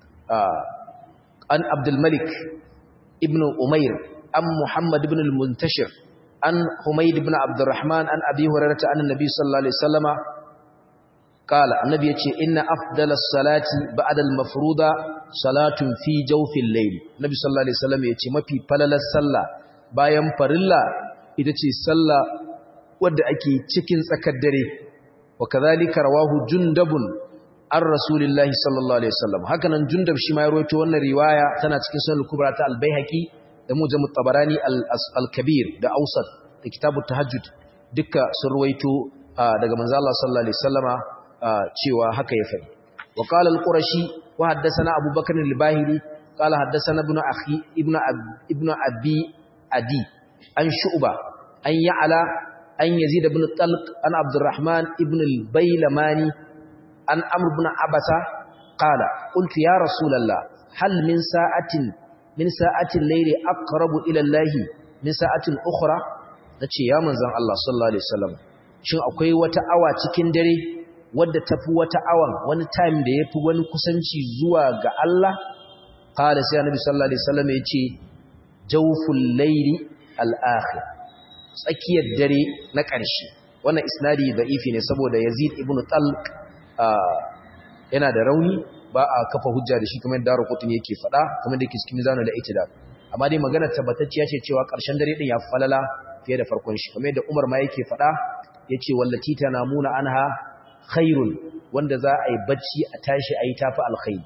an abdulmalik ibn umair an muhammad ibn al-muntashir an humayd ibn abdurrahman an abi hurairata an annabi sallallahu alaihi wasallama qala annabi yace inna afdalas salati ba'da al-mafruda salatun fi jawfil layl nabi sallallahu alaihi wasallam yace mafi falalar sallah bayan farilla ita ce sallah wadda ake cikin tsakar dare wa kadhalika rawahu jundabun an rasulillahi sallallahu alaihi wasallam haka nan jundab shi ma ya rawaito wannan riwaya tana cikin sunan kubra ta al-baihaqi da mujam at-tabarani al-kabir da awsat da kitabut tahajjud duka sun rawaito daga manzo Allah sallallahu alaihi wasallama cewa haka ya faɗi wa qala al-qurashi wa haddathana abubakar al-bahili qala haddathana ibn akhi ibn ibn abi adi an shu'ba an ya'la an yazid ibn talq an abdurrahman ibn al-bailamani an amr ibn abasa qala qultu ya rasulullah hal min sa'atin min sa'atin layli aqrabu ila allah min sa'atin ukhra nace ya manzon Allah sallallahu alaihi wasallam shin akwai wata awa cikin dare wadda tafi wata awan wani time da yafi wani kusanci zuwa ga Allah qala sai annabi sallallahu alaihi wasallam yace jawful layli al-akhir tsakiyar dare na ƙarshe wannan isnadi da'ifi ne saboda Yazid ibn Talq yana da rauni ba a kafa hujja da shi kamar Daru Qutni yake faɗa kamar da yake cikin mizanu da itidal amma dai magana tabbatacciya ce cewa ƙarshen dare din ya falala fiye da farkon shi kamar da Umar ma yake faɗa yace wallati tanamuna anha khairun wanda za a yi bacci a tashi a yi tafi alkhairi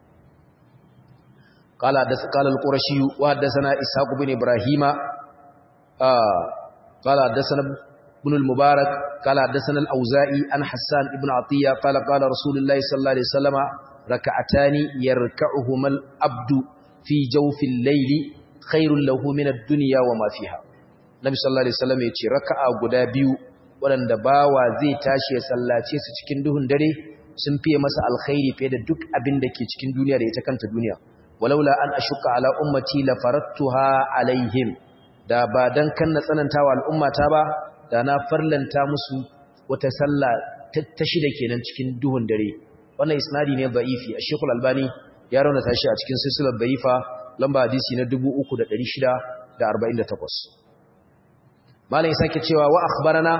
قال قال القرشي وحدثنا اسحاق بن ابراهيم آه قال حدثنا ابن المبارك قال حدثنا الاوزاعي عن حسان ابن عطيه قال قال رسول الله صلى الله عليه وسلم ركعتان يركعهما العبد في جوف الليل خير له من الدنيا وما فيها Nabi sallallahu alaihi wasallam yace raka'a guda biyu waɗanda bawa zai tashi ya sallace su cikin duhun dare sun fiye masa alkhairi fiye da duk abin da ke cikin duniya da ita kanta duniya walaula an ashuka ala ummati la faradtuha alaihim da ba dan kan na tsanantawa al'ummata ba da na farlanta musu wata sallah ta shida kenan cikin duhun dare wannan isnadi ne da'ifi Sheikhul Albani ya raunata shi a cikin silsilar da'ifa lamba hadisi na 3648 malam ya sake cewa wa akhbarana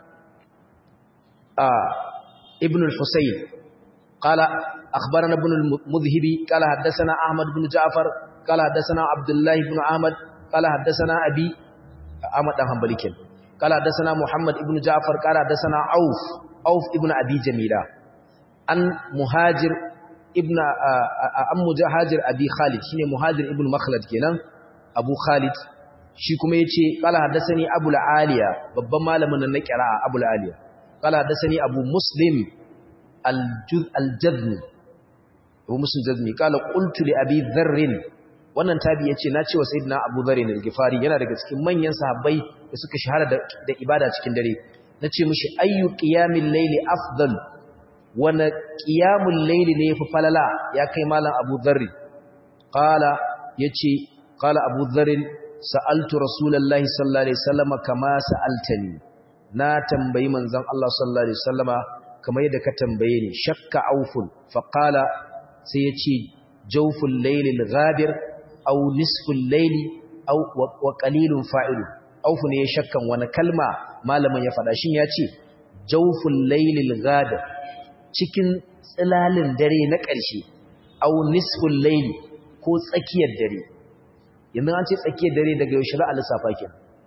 a ibn al-husayn qala akhbarana ibn al-mudhhibi qala haddathana ahmad ibn ja'far qala haddathana abdullah ibn ahmad qala haddathana abi ahmad dan hanbali ken qala haddathana muhammad ibn ja'far qala haddathana auf auf ibn abi jamila an muhajir ibn an muhajir abi khalid shine muhajir ibn makhlad kenan abu khalid shi kuma yace qala haddathani abul aliya babban malamin nan na qira'a abul aliya qala haddathani abu muslim al-jazmi abu muslim jazmi qala qultu li abi dharr wannan tabi yace na ce wa sayyidina abu dharr al-gifari yana daga cikin manyan sahabbai da suka shahara da ibada cikin dare nace mishi ayyu qiyamil layli afdal wana qiyamul layli ne yafi falala ya kai malam abu dharr qala yace qala abu dharr sa'altu rasulullahi sallallahu alaihi wasallama kama sa'altani na tambayi manzon Allah sallallahu alaihi wasallama kamar yadda ka tambaye ni shakka aufun faqala sai yace jawful laylil ghadir aw nisful layli aw wa qalilun fa'ilu aufu ne ya shakkan wani kalma malamin ya faɗa shin yace jawful laylil ghadir cikin tsilalin dare na ƙarshe aw nisful layli ko tsakiyar dare yanzu an ce tsakiyar dare daga yaushe za a lissafa ke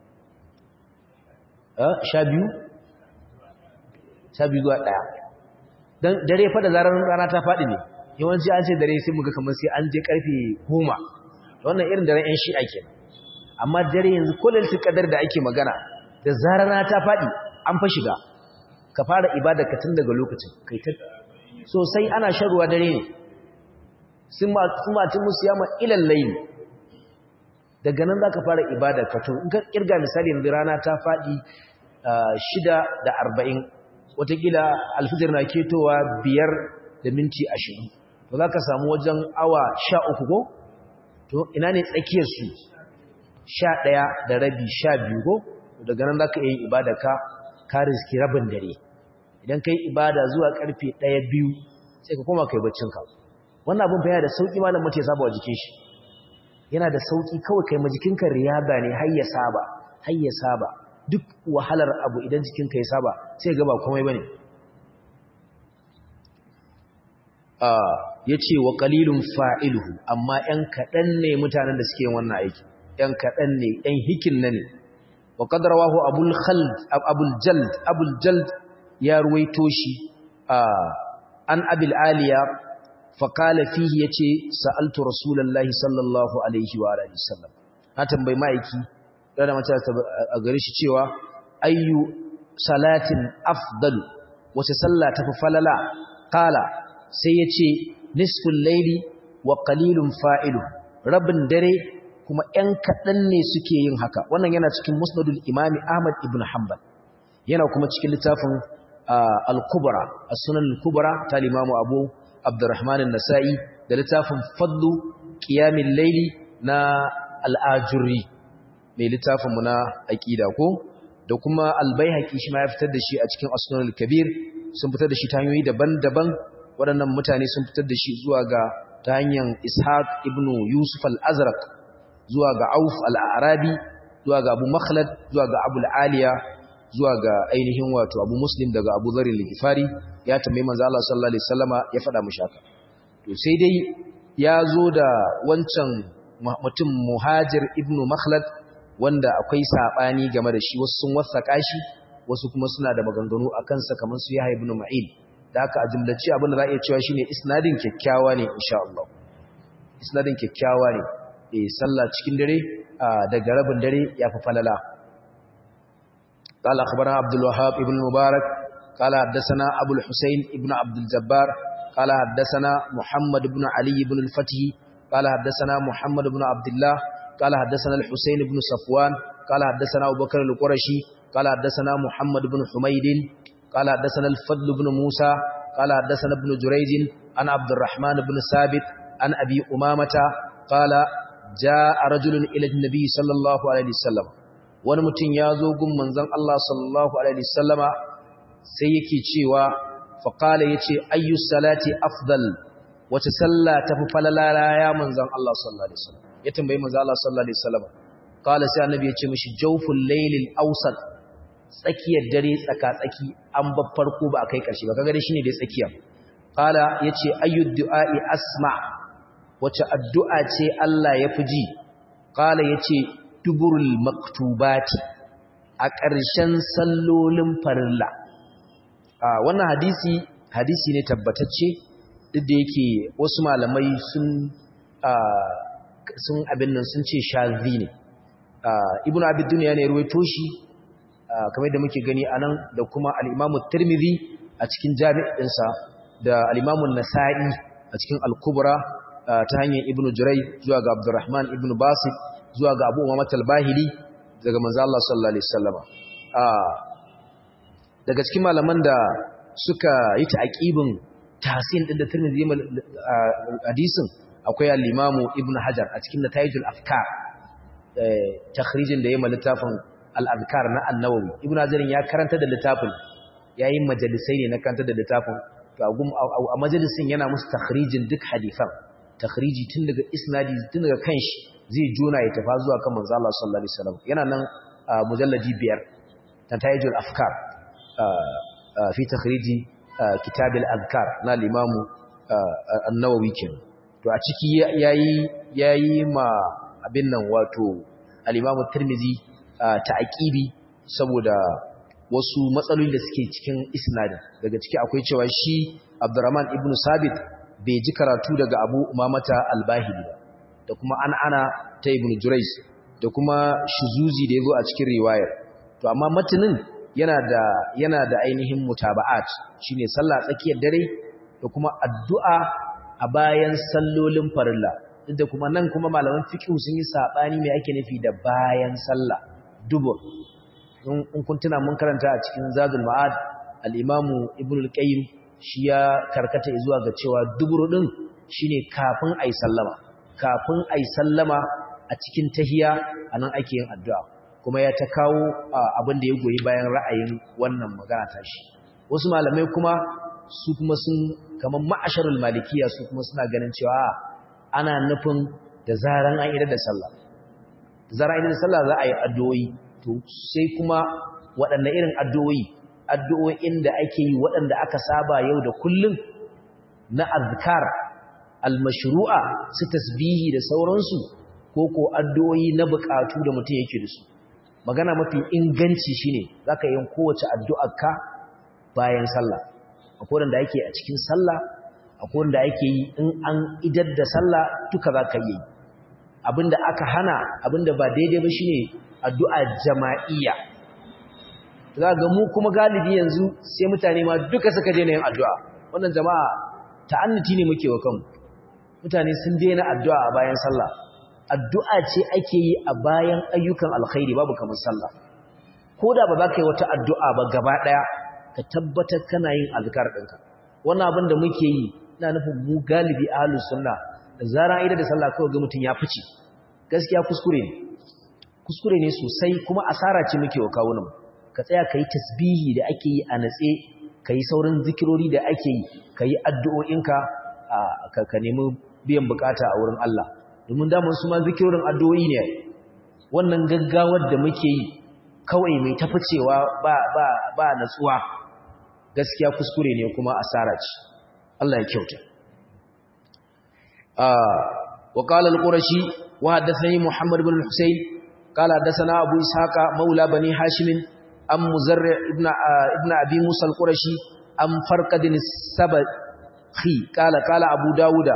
sha biyu? sha biyu zuwa ɗaya don dare fada zarar rana ta faɗi ne yawanci an ce dare sai muga kamar sai an je ƙarfe goma wannan irin daren 'yan shi'a ke amma dare yanzu kullum kadar da ake magana da zarar rana ta faɗi an fa shiga ka fara ibada ka tun daga lokacin kai ta sosai ana shan ruwa dare ne summa atimu siyama ila al-layl daga nan zaka fara ibada ka to in ka kirga misali yanzu rana ta fadi 6 da 40 watakila alfijir na ketowa 5 da minti 20 to zaka samu wajen awa 13 ko to ina ne tsakiyar su 11 da rabi 12 ko daga nan zaka yi ibada ka ka riski rabin dare idan kai ibada zuwa karfe 1 2 sai ka koma kai baccin ka wannan abin fa yana da sauki malam mutum ya saba wa jikin shi yana da sauki kawai kai ma jikinka riyada ne har ya saba har ya saba duk wahalar abu idan jikinka ya saba sai ga ba komai bane ah yace wa qalilun fa'iluhu amma ɗan kaɗan ne mutanen da suke yin wannan aiki ɗan kaɗan ne ɗan hikin ne wa qad rawahu abul khald abul jald abul jald ya ruwaito shi an abil aliya faƙala fihi ya ce sa'altu rasulallah sallallahu alaihi wa alaihi sallam na tambayi ma'aiki ɗana mace a gari shi cewa ayyu salatin afdalu wace sallah ta fi falala ƙala sai ya ce nisfin laili wa ƙalilun fa'ilu rabin dare kuma ‘yan kaɗan ne suke yin haka wannan yana cikin musnadul imami ahmad ibn hanbal yana kuma cikin littafin al-kubra as-sunan al-kubra ta limamu abu Abdurrahman nasai da littafin Fadlu Qiyamil Layli na Al-Ajurri mai littafin mu na aqida ko da kuma Al-Baihaqi shi ma ya fitar da shi a cikin As-Sunan al-Kabir sun fitar da shi ta hanyoyi daban-daban waɗannan mutane sun fitar da shi zuwa ga ta hanyar Ishaq ibn Yusuf al-Azraq zuwa ga Auf al-Arabi zuwa ga Abu Makhlad zuwa ga Abu al-Aliya zuwa ga ainihin wato Abu Muslim daga Abu Dharr al-Ghifari ya tambayi manzo Allah sallallahu alaihi wasallama ya faɗa mishi haka to sai dai ya zo da wancan mutum Muhajir ibn Makhlad wanda akwai sabani game da shi wasu sun wasaka shi wasu kuma suna da maganganu akan sa kamar su Yahya ibn Ma'in da haka a jumlace abin da za a iya cewa shine isnadin kyakkyawa ne insha Allah isnadin kyakkyawa ne eh sallah cikin dare daga rabin dare ya fi falala قال أخبرنا عبد الوهاب ابن المبارك قال حدثنا أبو الحسين ابن عبد الجبار قال حدثنا محمد بن علي بن الفتح قال حدثنا محمد بن عبد الله قال حدثنا الحسين بن صفوان قال حدثنا أبو بكر القرشي قال حدثنا محمد بن حميد قال حدثنا الفضل بن موسى قال حدثنا ابن جريج عن عبد الرحمن بن ثابت عن أبي أمامة قال جاء رجل إلى النبي صلى الله عليه وسلم wani mutum ya zo gun manzon Allah sallallahu alaihi wasallama sai yake cewa faqala yace ayyu salati afdal wace sallah tafi falala ya manzon Allah sallallahu alaihi wasallam ya tambayi manzon Allah sallallahu alaihi wasallam qala sai annabi yace mishi jawful laylil awsat tsakiyar dare tsaka tsaki an ba farko ba kai karshe ba kaga dai shine dai tsakiya qala yace ayyu du'a'i asma wace addu'a ce Allah ya fi ji qala yace duburul maktubati a ƙarshen sallolin farilla wannan hadisi hadisi ne tabbatacce duk da yake wasu malamai sun sun abin nan sun ce shazi ne ibnu abid dunya ne ruwaito shi kamar da muke gani anan da kuma al-imamu tirmidhi a cikin jami'insa da al-imamu nasa'i a cikin al-kubra ta hanyar ibnu jurai zuwa ga abdurrahman ibnu basit zuwa ga abu umama talbahili daga manzo Allah sallallahu alaihi wasallama daga cikin malaman da suka yi ta'aqibin tahsin din da Tirmidhi hadisin akwai al-Imam Ibn Hajar a cikin Natayijul Afkar takhrijin da yayin littafin al-Azkar na An-Nawawi Ibn Hajar ya karanta da littafin yayin majalisai ne na karanta da littafin to a majalisin yana musu takhrijin duk hadisan takhriji tun daga isnadi tun daga kanshi zai juna ya tafa zuwa kan manzo Allah sallallahu alaihi wasallam yana nan mujalladi biyar tatayijul afkar fi takhriji kitab al-azkar na al-imam an-nawawi kenan to a ciki yayi yayi ma abin nan wato al-imam tirmizi ta'aqibi saboda wasu matsaloli da suke cikin isnadin daga ciki akwai cewa shi Abdurrahman ibn Sabit bai ji karatu daga Abu Umamata al-Bahili ba da kuma an ana ta ibn Jurayz da kuma shuzuzi da yazo a cikin riwayar to amma matanin yana da yana da ainihin mutaba'at shine sallah tsakiyar dare da kuma addu'a a a bayan sallolin farilla duk da kuma nan kuma malaman fiqh sun yi sabani me ake nufi da bayan sallah dubur in kun tuna mun karanta a cikin zadul ma'ad al-imam ibn al-qayyim shi ya karkata zuwa ga cewa dubur din shine kafin ayi sallama kafin ayi sallama a cikin tahiya anan ake yin addu'a kuma ya ta kawo abin da ya goyi bayan ra'ayin wannan magana ta shi wasu malamai kuma su kuma sun kamar ma'asharul malikiya su kuma suna ganin cewa ana nufin da zaran an idar da sallah da zaran idar da sallah za a yi addu'o'i to sai kuma waɗanne irin addu'o'i addu'o'in da ake yi waɗanda aka saba yau da kullum na azkar almashru'a su tasbihi da sauransu ko ko addu'o'i na buƙatu da mutum yake da su magana mafi inganci shine zaka yin kowace addu'arka bayan sallah akwai wanda ake a cikin sallah akwai wanda ake yi in an idar da sallah duka zaka yi abinda aka hana abinda ba daidai ba shine addu'a jama'iyya za ga mu kuma galibi yanzu sai mutane ma duka suka daina yin addu'a wannan jama'a ta'annuti ne muke wa kanmu mutane sun daina addu'a a bayan sallah addu'a ce ake yi a bayan ayyukan alkhairi babu kamar sallah ko da ba za ka yi wata addu'a ba gaba ɗaya ka tabbatar kana yin azkar ɗinka wannan abin da muke yi ina nufin mu galibi ahlus sunna da zaran aida da sallah kawai ga mutum ya fice gaskiya kuskure ne kuskure ne sosai kuma asara ce muke wa kawunan ka tsaya ka yi tasbihi da ake yi a natse ka yi saurin zikirori da ake yi ka yi addu'o'inka ka nemi biyan bukata a wurin Allah domin damar su ma zikirorin addu'o'i ne wannan gaggawar da muke yi kawai mai taficewa ba ba ba natsuwa gaskiya kuskure ne kuma asara ce Allah ya kyauta wa qala al-qurashi wa haddathani muhammad ibn al-husayn qala haddathana abu ishaqa maula bani hashim am muzarri ibn ibn abi musa al-qurashi am farqadin as-sabhi qala qala abu dauda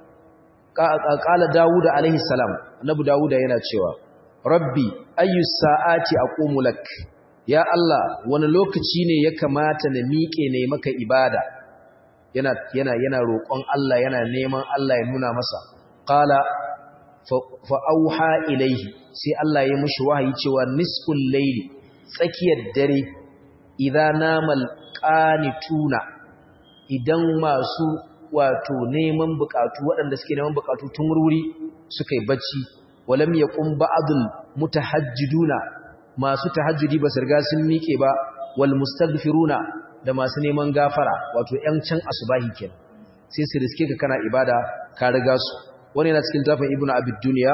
qala dauda alaihi salam annabi dauda yana cewa rabbi ayyu sa'ati aqumu lak ya Allah wani lokaci ne ya kamata na miƙe ne maka ibada yana yana yana roƙon Allah yana neman Allah ya nuna masa qala fa auha ilaihi sai Allah ya mishi wahayi cewa nisful layli tsakiyar dare idan namal qanituna idan masu wato neman bukatu waɗanda suke neman bukatu tun wurwuri suka yi bacci walam yaqum ba'dul mutahajjiduna masu tahajjudi ba riga sun miƙe ba wal mustaghfiruna da masu neman gafara wato ƴan can asubahi kenan sai su riske ka kana ibada ka riga su wani yana cikin tafin ibnu abid dunya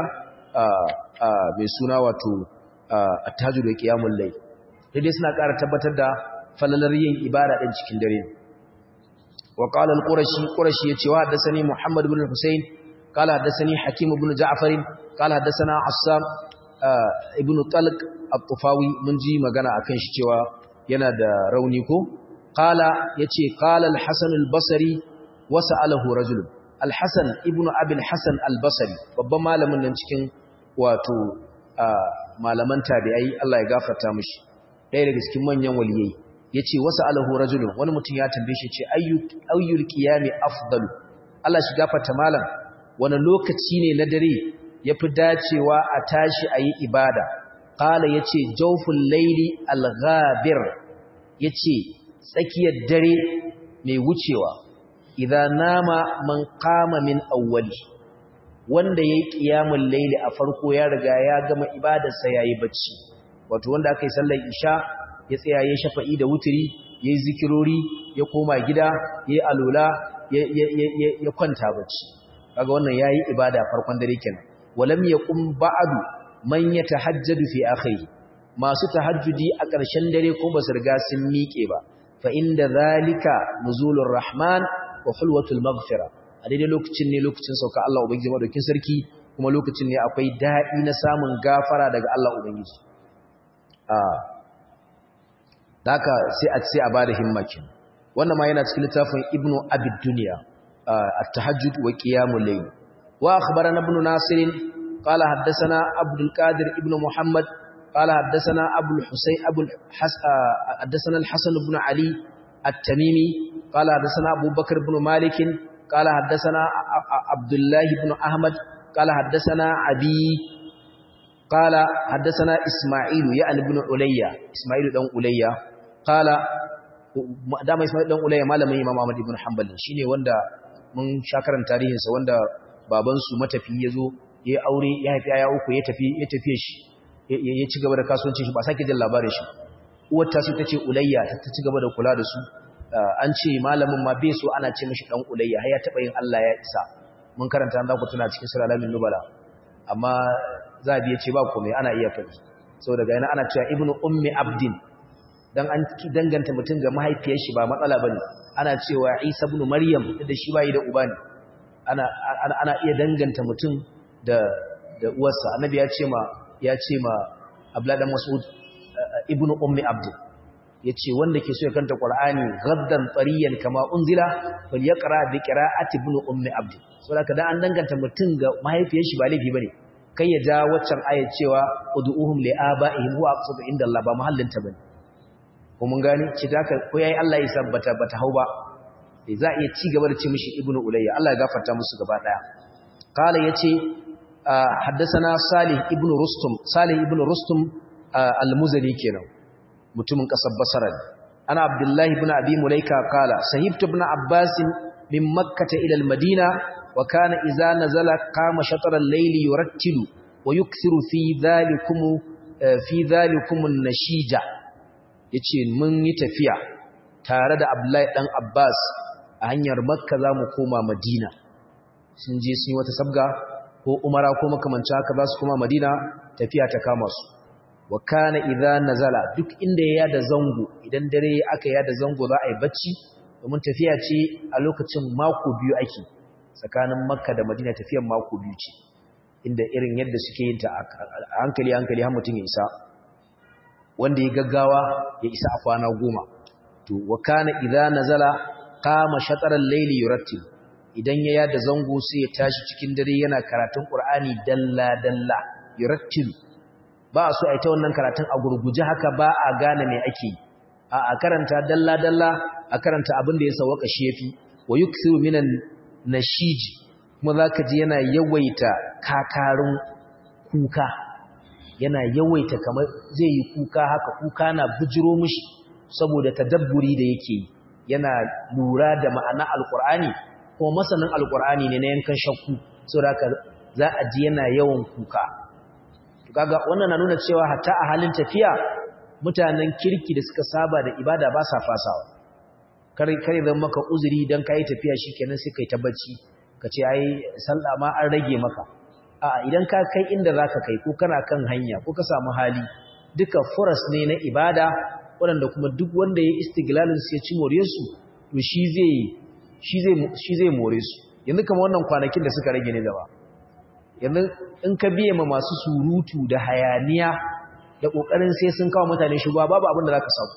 mai suna wato at-tahajjud wa qiyamul layl dai suna ƙara tabbatar da falalar yin ibada din cikin dare wa qala al-qurashi qurashi yace wa haddathani muhammad ibn al-husayn qala haddathani hakim ibn ja'far qala haddathana assam ibn talq at-tufawi mun ji magana akan shi cewa yana da rauni ko qala yace qala al-hasan al-basri wa sa'alahu rajul al-hasan ibn abi al-hasan al-basri babban malamin nan cikin wato malaman tabi'ai Allah ya gafarta mishi ɗaya daga cikin manyan waliyai yace wa sa'alahu rajulun wani mutum ya tambaye shi ce ayyul qiyami afdalu Allah shi gafarta malam wani lokaci ne na dare yafi dacewa a tashi ayi ibada qala yace jawful layli al-ghabir yace tsakiyar dare mai wucewa idan nama man qama min awwali wanda yayi qiyamul layli a farko ya riga ya gama ibadarsa yayi bacci wato wanda aka yi sallar isha ya tsaya ya shafa'i da wuturi yayi zikirori ya koma gida yayi alula ya kwanta bacci kaga wannan yayi ibada farkon dare kenan walam yaqum ba'du man yatahajjadu fi akhiri masu tahajjudi a ƙarshen dare ko basu riga sun miƙe ba fa inda zalika nuzulur rahman wa hulwatul maghfira a daidai lokacin ne lokacin sauka Allah ubangiji madaukin sarki kuma lokacin ne akwai daɗi na samun gafara daga Allah ubangiji a haka sai a sai a bada himmakin wannan ma yana cikin littafin ibnu abid dunya at-tahajjud wa qiyamul layl wa akhbarana ibn nasir qala haddathana abdul qadir ibn muhammad qala haddathana abul husayn abul haddathana al-hasan ibn ali at-tamimi qala haddathana abu bakr ibn malik qala haddathana abdullah ibn ahmad qala haddathana abi qala haddathana isma'il ya ibn ulayya isma'il dan ulayya qala dama isma'il dan ulayya malamin imam ahmad ibn hanbal shine wanda mun shakaran tarihin sa wanda baban su matafi yazo ya aure ya haifi aya uku ya tafi ya tafi shi ya ci gaba da kasuwancin shi ba sake jin labarin shi uwar ta ta ce ulayya ta ci gaba da kula da su an ce malamin ma bai so ana ce mishi dan ulayya har ya taba yin Allah ya isa mun karanta za ku tuna cikin sura alamin nubala amma za a biye ce ba komai ana iya faɗi saboda ga yana ana cewa ibnu ummi abdin dan an danganta mutum ga mahaifiyar shi ba matsala bane ana cewa isa ibn maryam da shi bai da uba ne ana ana iya danganta mutum da da uwarsa annabi ya ce ma ya ce ma abdullahi dan mas'ud ibnu ummi abdin yace wanda ke so ya kanta qur'ani gaddan tariyan kama unzila fal yaqra bi qira'ati ibnu ummi abdin saboda kada an danganta mutum ga mahaifiyar shi ba laifi bane kai ya ja waccan ayat cewa ud'uhum li aba'ihim huwa aqsadu inda Allah ba mahallin ta bane ko mun gane ci da ko yayi Allah ya sabbata bata hau ba za iya ci gaba da ce mishi ibnu ulayya Allah ya gafarta musu gaba daya qala yace haddathana salih ibnu rustum salih ibnu rustum al-muzani kenan mutumin kasar basra ana abdullahi ibn abi mulaika qala sahibtu ibn abbas min makkah ila al-madina wa kana idza nazala qama shatr al-layl yurattilu wa yukthiru fi dhalikum fi dhalikum an-nashija yace mun yi tafiya tare da abdullahi dan abbas a hanyar makka zamu koma madina sun je sun yi wata sabga ko umara ko makamanci haka za su koma madina tafiya ta kama su wa kana idza nazala duk inda ya yada zango idan dare aka yada zango za a yi bacci domin tafiya ce a lokacin mako biyu ake tsakanin makka da madina tafiyan mako biyu ce inda irin yadda suke yin ta a hankali hankali har mutum ya isa wanda ya gaggawa ya isa a kwana goma to wa kana idza nazala qama shataral layli yurattil idan ya yada zango sai ya tashi cikin dare yana karatun qur'ani dalla dalla yurattil ba so ai ta wannan karatun a gurguje haka ba a gane me ake a a karanta dalla dalla a karanta abin da ya sawaka shi yafi wa yukthiru minan nashiji kuma zaka ji yana yawaita kakarin kuka yana yawaita kamar zai yi kuka haka kuka na bujiro mishi saboda tadabburi da yake yi yana lura da ma'ana alkur'ani kuma masanin alkur'ani ne na yankan shakku saboda haka za a ji yana yawan kuka kaga wannan na nuna cewa hatta a halin tafiya mutanen kirki da suka saba da ibada ba sa fasawa kare kare zan maka uzuri dan kai tafiya shikenan sai kai ta bacci kace ai sallah ma an rage maka a idan ka kai inda zaka kai ko kana kan hanya ko ka samu hali duka furas ne na ibada waɗanda kuma duk wanda ya istiglalin su ya ci more su to shi zai shi zai shi zai more su yanzu kamar wannan kwanakin da suka rage ne gaba yanzu in ka biye ma masu surutu da hayaniya da kokarin sai sun kawo mutane shugaba babu abin da zaka samu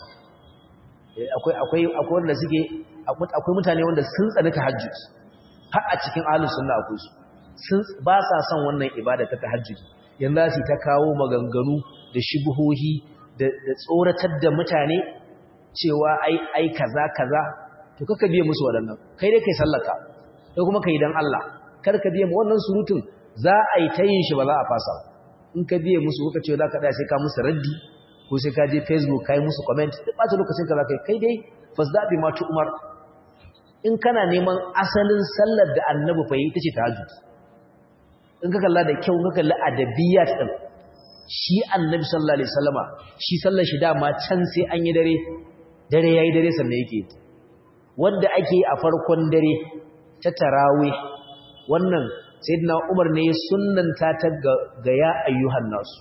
akwai akwai akwai wanda suke akwai mutane wanda sun tsani tahajjud har a cikin ahlus sunna akwai su sun ba sa son wannan ibada ta tahajjud yanzu su ta kawo maganganu da shubuhohi da tsoratar da mutane cewa ai ai kaza kaza to kaka biye musu waɗannan kai dai kai sallaka kai kuma kai dan Allah kar ka biye mu wannan surutun za a yi ta yin shi ba za a fasa in ka biye musu kuka ce za ka ɗaya sai ka musu raddi ko sai ka je facebook ka yi musu comment duk ɓata lokacin ka za ka yi kai dai fasda bi matu umar in kana neman asalin sallar da annabi fa yi ita ce tahajjud in ka kalla da kyau ka kalla adabiyat din shi annabi sallallahu alaihi wasallama shi sallar shi dama can sai an yi dare dare yayi dare sannan yake wanda ake a farkon dare ta tarawih wannan sayyidina Umar ne ya sunnanta ta ga ya ayyuhan nasu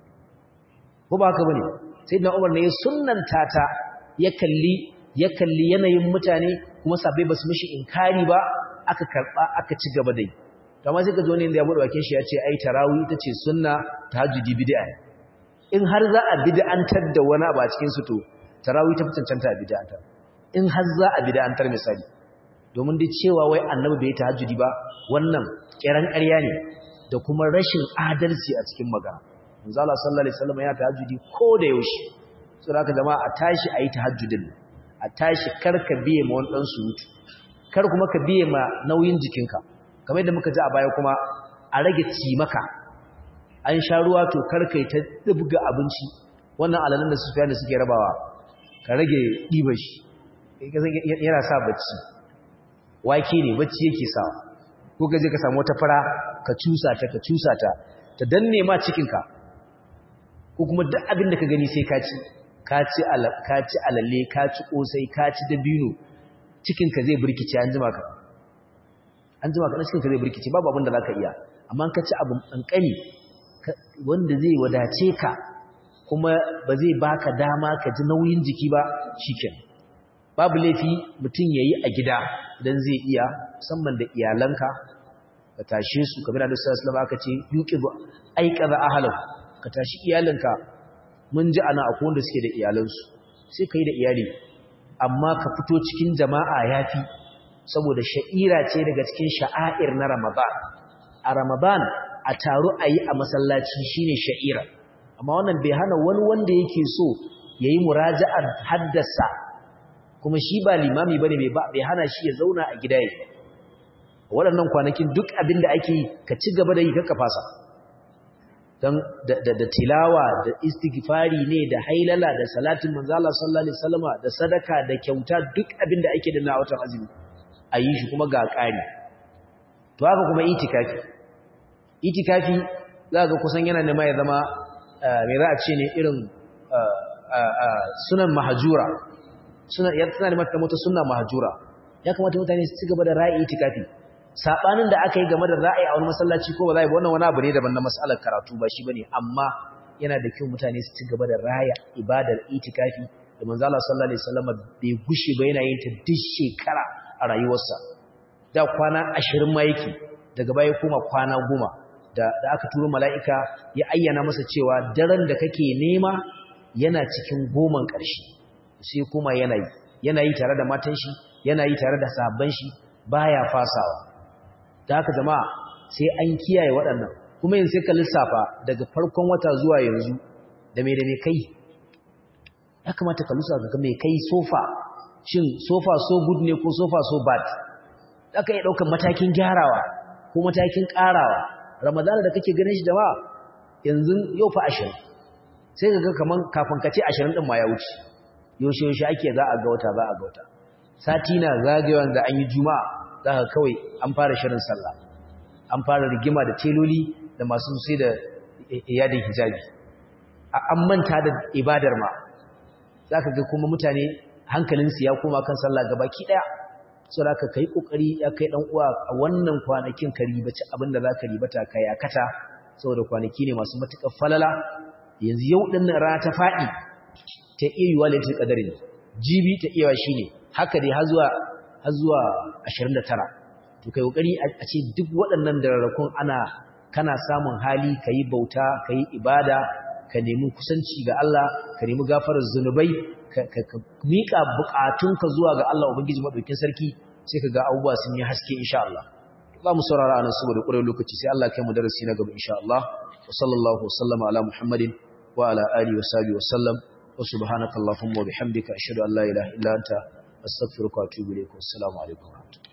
ko ba haka bane sayyidina Umar ne ya sunnanta ta ya kalli ya kalli yanayin mutane kuma sabai basu mishi inkari ba aka karba aka ci gaba dai kamar sai ka zo ne da ya bude bakin shi ya ce ai tarawih ita ce sunna tahajjudi bid'a in har za a bid'antar da wani abu a cikin su to tarawih ta fitancanta bid'antar in har za a bid'antar misali domin dai cewa wai annabi bai tahajjudi ba wannan kiran ƙarya ne da kuma rashin adalci a cikin magana manzo Allah sallallahu alaihi wasallam ya tahajjudi ko da yaushe saboda haka jama'a a tashi ayi tahajjudin a tashi karka biye ma wani dan surutu kar kuma ka biye ma nauyin jikinka kamar yadda muka ji a baya kuma a rage ci maka an sha ruwa to kar kai ta dubga abinci wannan alalan da sufiya da suke rabawa ka rage ɗiba shi yana sa bacci wake ne bacci yake sa ko ka je ka samu wata fara ka cusa ta ka cusa ta ta danne ma cikinka ko kuma duk abin da ka gani sai ka ci ka ci alalle ka ci kosai ka ci dabino cikinka zai burkice an jima ka an jima ka na cikinka zai burkice babu abin da za ka iya amma ka ci abu ƙanƙani wanda zai wadace ka kuma ba zai baka dama ka ji nauyin jiki ba shiken babu laifi mutum ya yi a gida don zai iya musamman da iyalanka ka tashe su kamar da Nabi sallallahu aka ce yuqibu aiqadha ahlahu ka tashi iyalanka mun ji ana akwai wanda suke da iyalansu sai kai da iyali amma ka fito cikin jama'a yafi saboda sha'ira ce daga cikin sha'air na Ramadan a Ramadan a taro ayi a masallaci shine sha'ira amma wannan bai hana wani wanda yake so yayi muraja'ar haddasa kuma shi ba limami bane bai hana shi ya zauna a gida yake waɗannan kwanakin duk abin da ake ka ci gaba da yi kakka fasa don da tilawa da istighfari ne da hailala da salatin manzala sallallahu alaihi wasallama da sadaka da kyauta duk abin da ake da na watan azumi a yi shi kuma ga ƙari to haka kuma itikafi itikafi za ga kusan yana nema ya zama mai za a ce ne irin sunan mahajura suna ya tsana da mata sunna mahajura ya kamata mutane su ci gaba da ra'ayi itikafi sabanin da aka yi game da ra'ayi a wani masallaci ko ba za a yi wannan wani abu ne daban na masalar karatu ba shi bane amma yana da kyau mutane su ci gaba da raya ibadar itikafi da manzo Allah sallallahu alaihi wasallam bai gushe ba yana yin ta duk shekara a rayuwarsa da kwana 20 ma yake daga baya kuma kwana 10 da da aka turo mala'ika ya ayyana masa cewa daren da kake nema yana cikin goman ƙarshe sai kuma yana yi yana yi tare da matan shi yana yi tare da sabban shi baya fasawa da haka jama'a sai an kiyaye waɗannan kuma yin sai ka lissafa daga farkon wata zuwa yanzu da mai da mai kai ya kamata ka lissafa ga mai kai sofa shin sofa so good ne ko sofa so bad za ka iya ɗaukar matakin gyarawa ko matakin ƙarawa ramadana da kake ganin shi jama'a yanzu yau fa ashirin sai ka ga kamar kafin ka ce ashirin ɗin ma ya wuce yaushe yaushe ake za a ga wata za a ga wata sati na zagayewa da an yi juma'a za ka kawai an fara shirin sallah an fara rigima da teloli da masu sai da yadin hijabi an manta da ibadar ma za ka ga kuma mutane hankalinsu ya koma kan sallah gabaki ɗaya so da ka kai ƙoƙari ya kai ɗan uwa a wannan kwanakin ka ribaci abin da za ka ribata ka yakata saboda kwanaki ne masu matuƙar falala yanzu yau ɗin rana ta faɗi ta iya yiwa laifin ƙadari jibi ta iya shi ne haka dai har zuwa 29 to kai kokari a ce duk waɗannan dararrakun ana kana samun hali kai bauta kai ibada ka nemi kusanci ga Allah ka nemi gafarar zunubai ka mika bukatunka zuwa ga Allah ubangiji madaukin sarki sai ka ga abubuwa sun yi haske insha Allah za mu saurara anan saboda ƙurar lokaci sai Allah kai mu darasi na gaba insha Allah wa sallallahu wa sallama ala muhammadin wa ala alihi wa sahbihi wa sallam wa subhanakallahumma wa bihamdika ashhadu an la ilaha illa anta astaghfiruka wa atubu ilaik wassalamu alaikum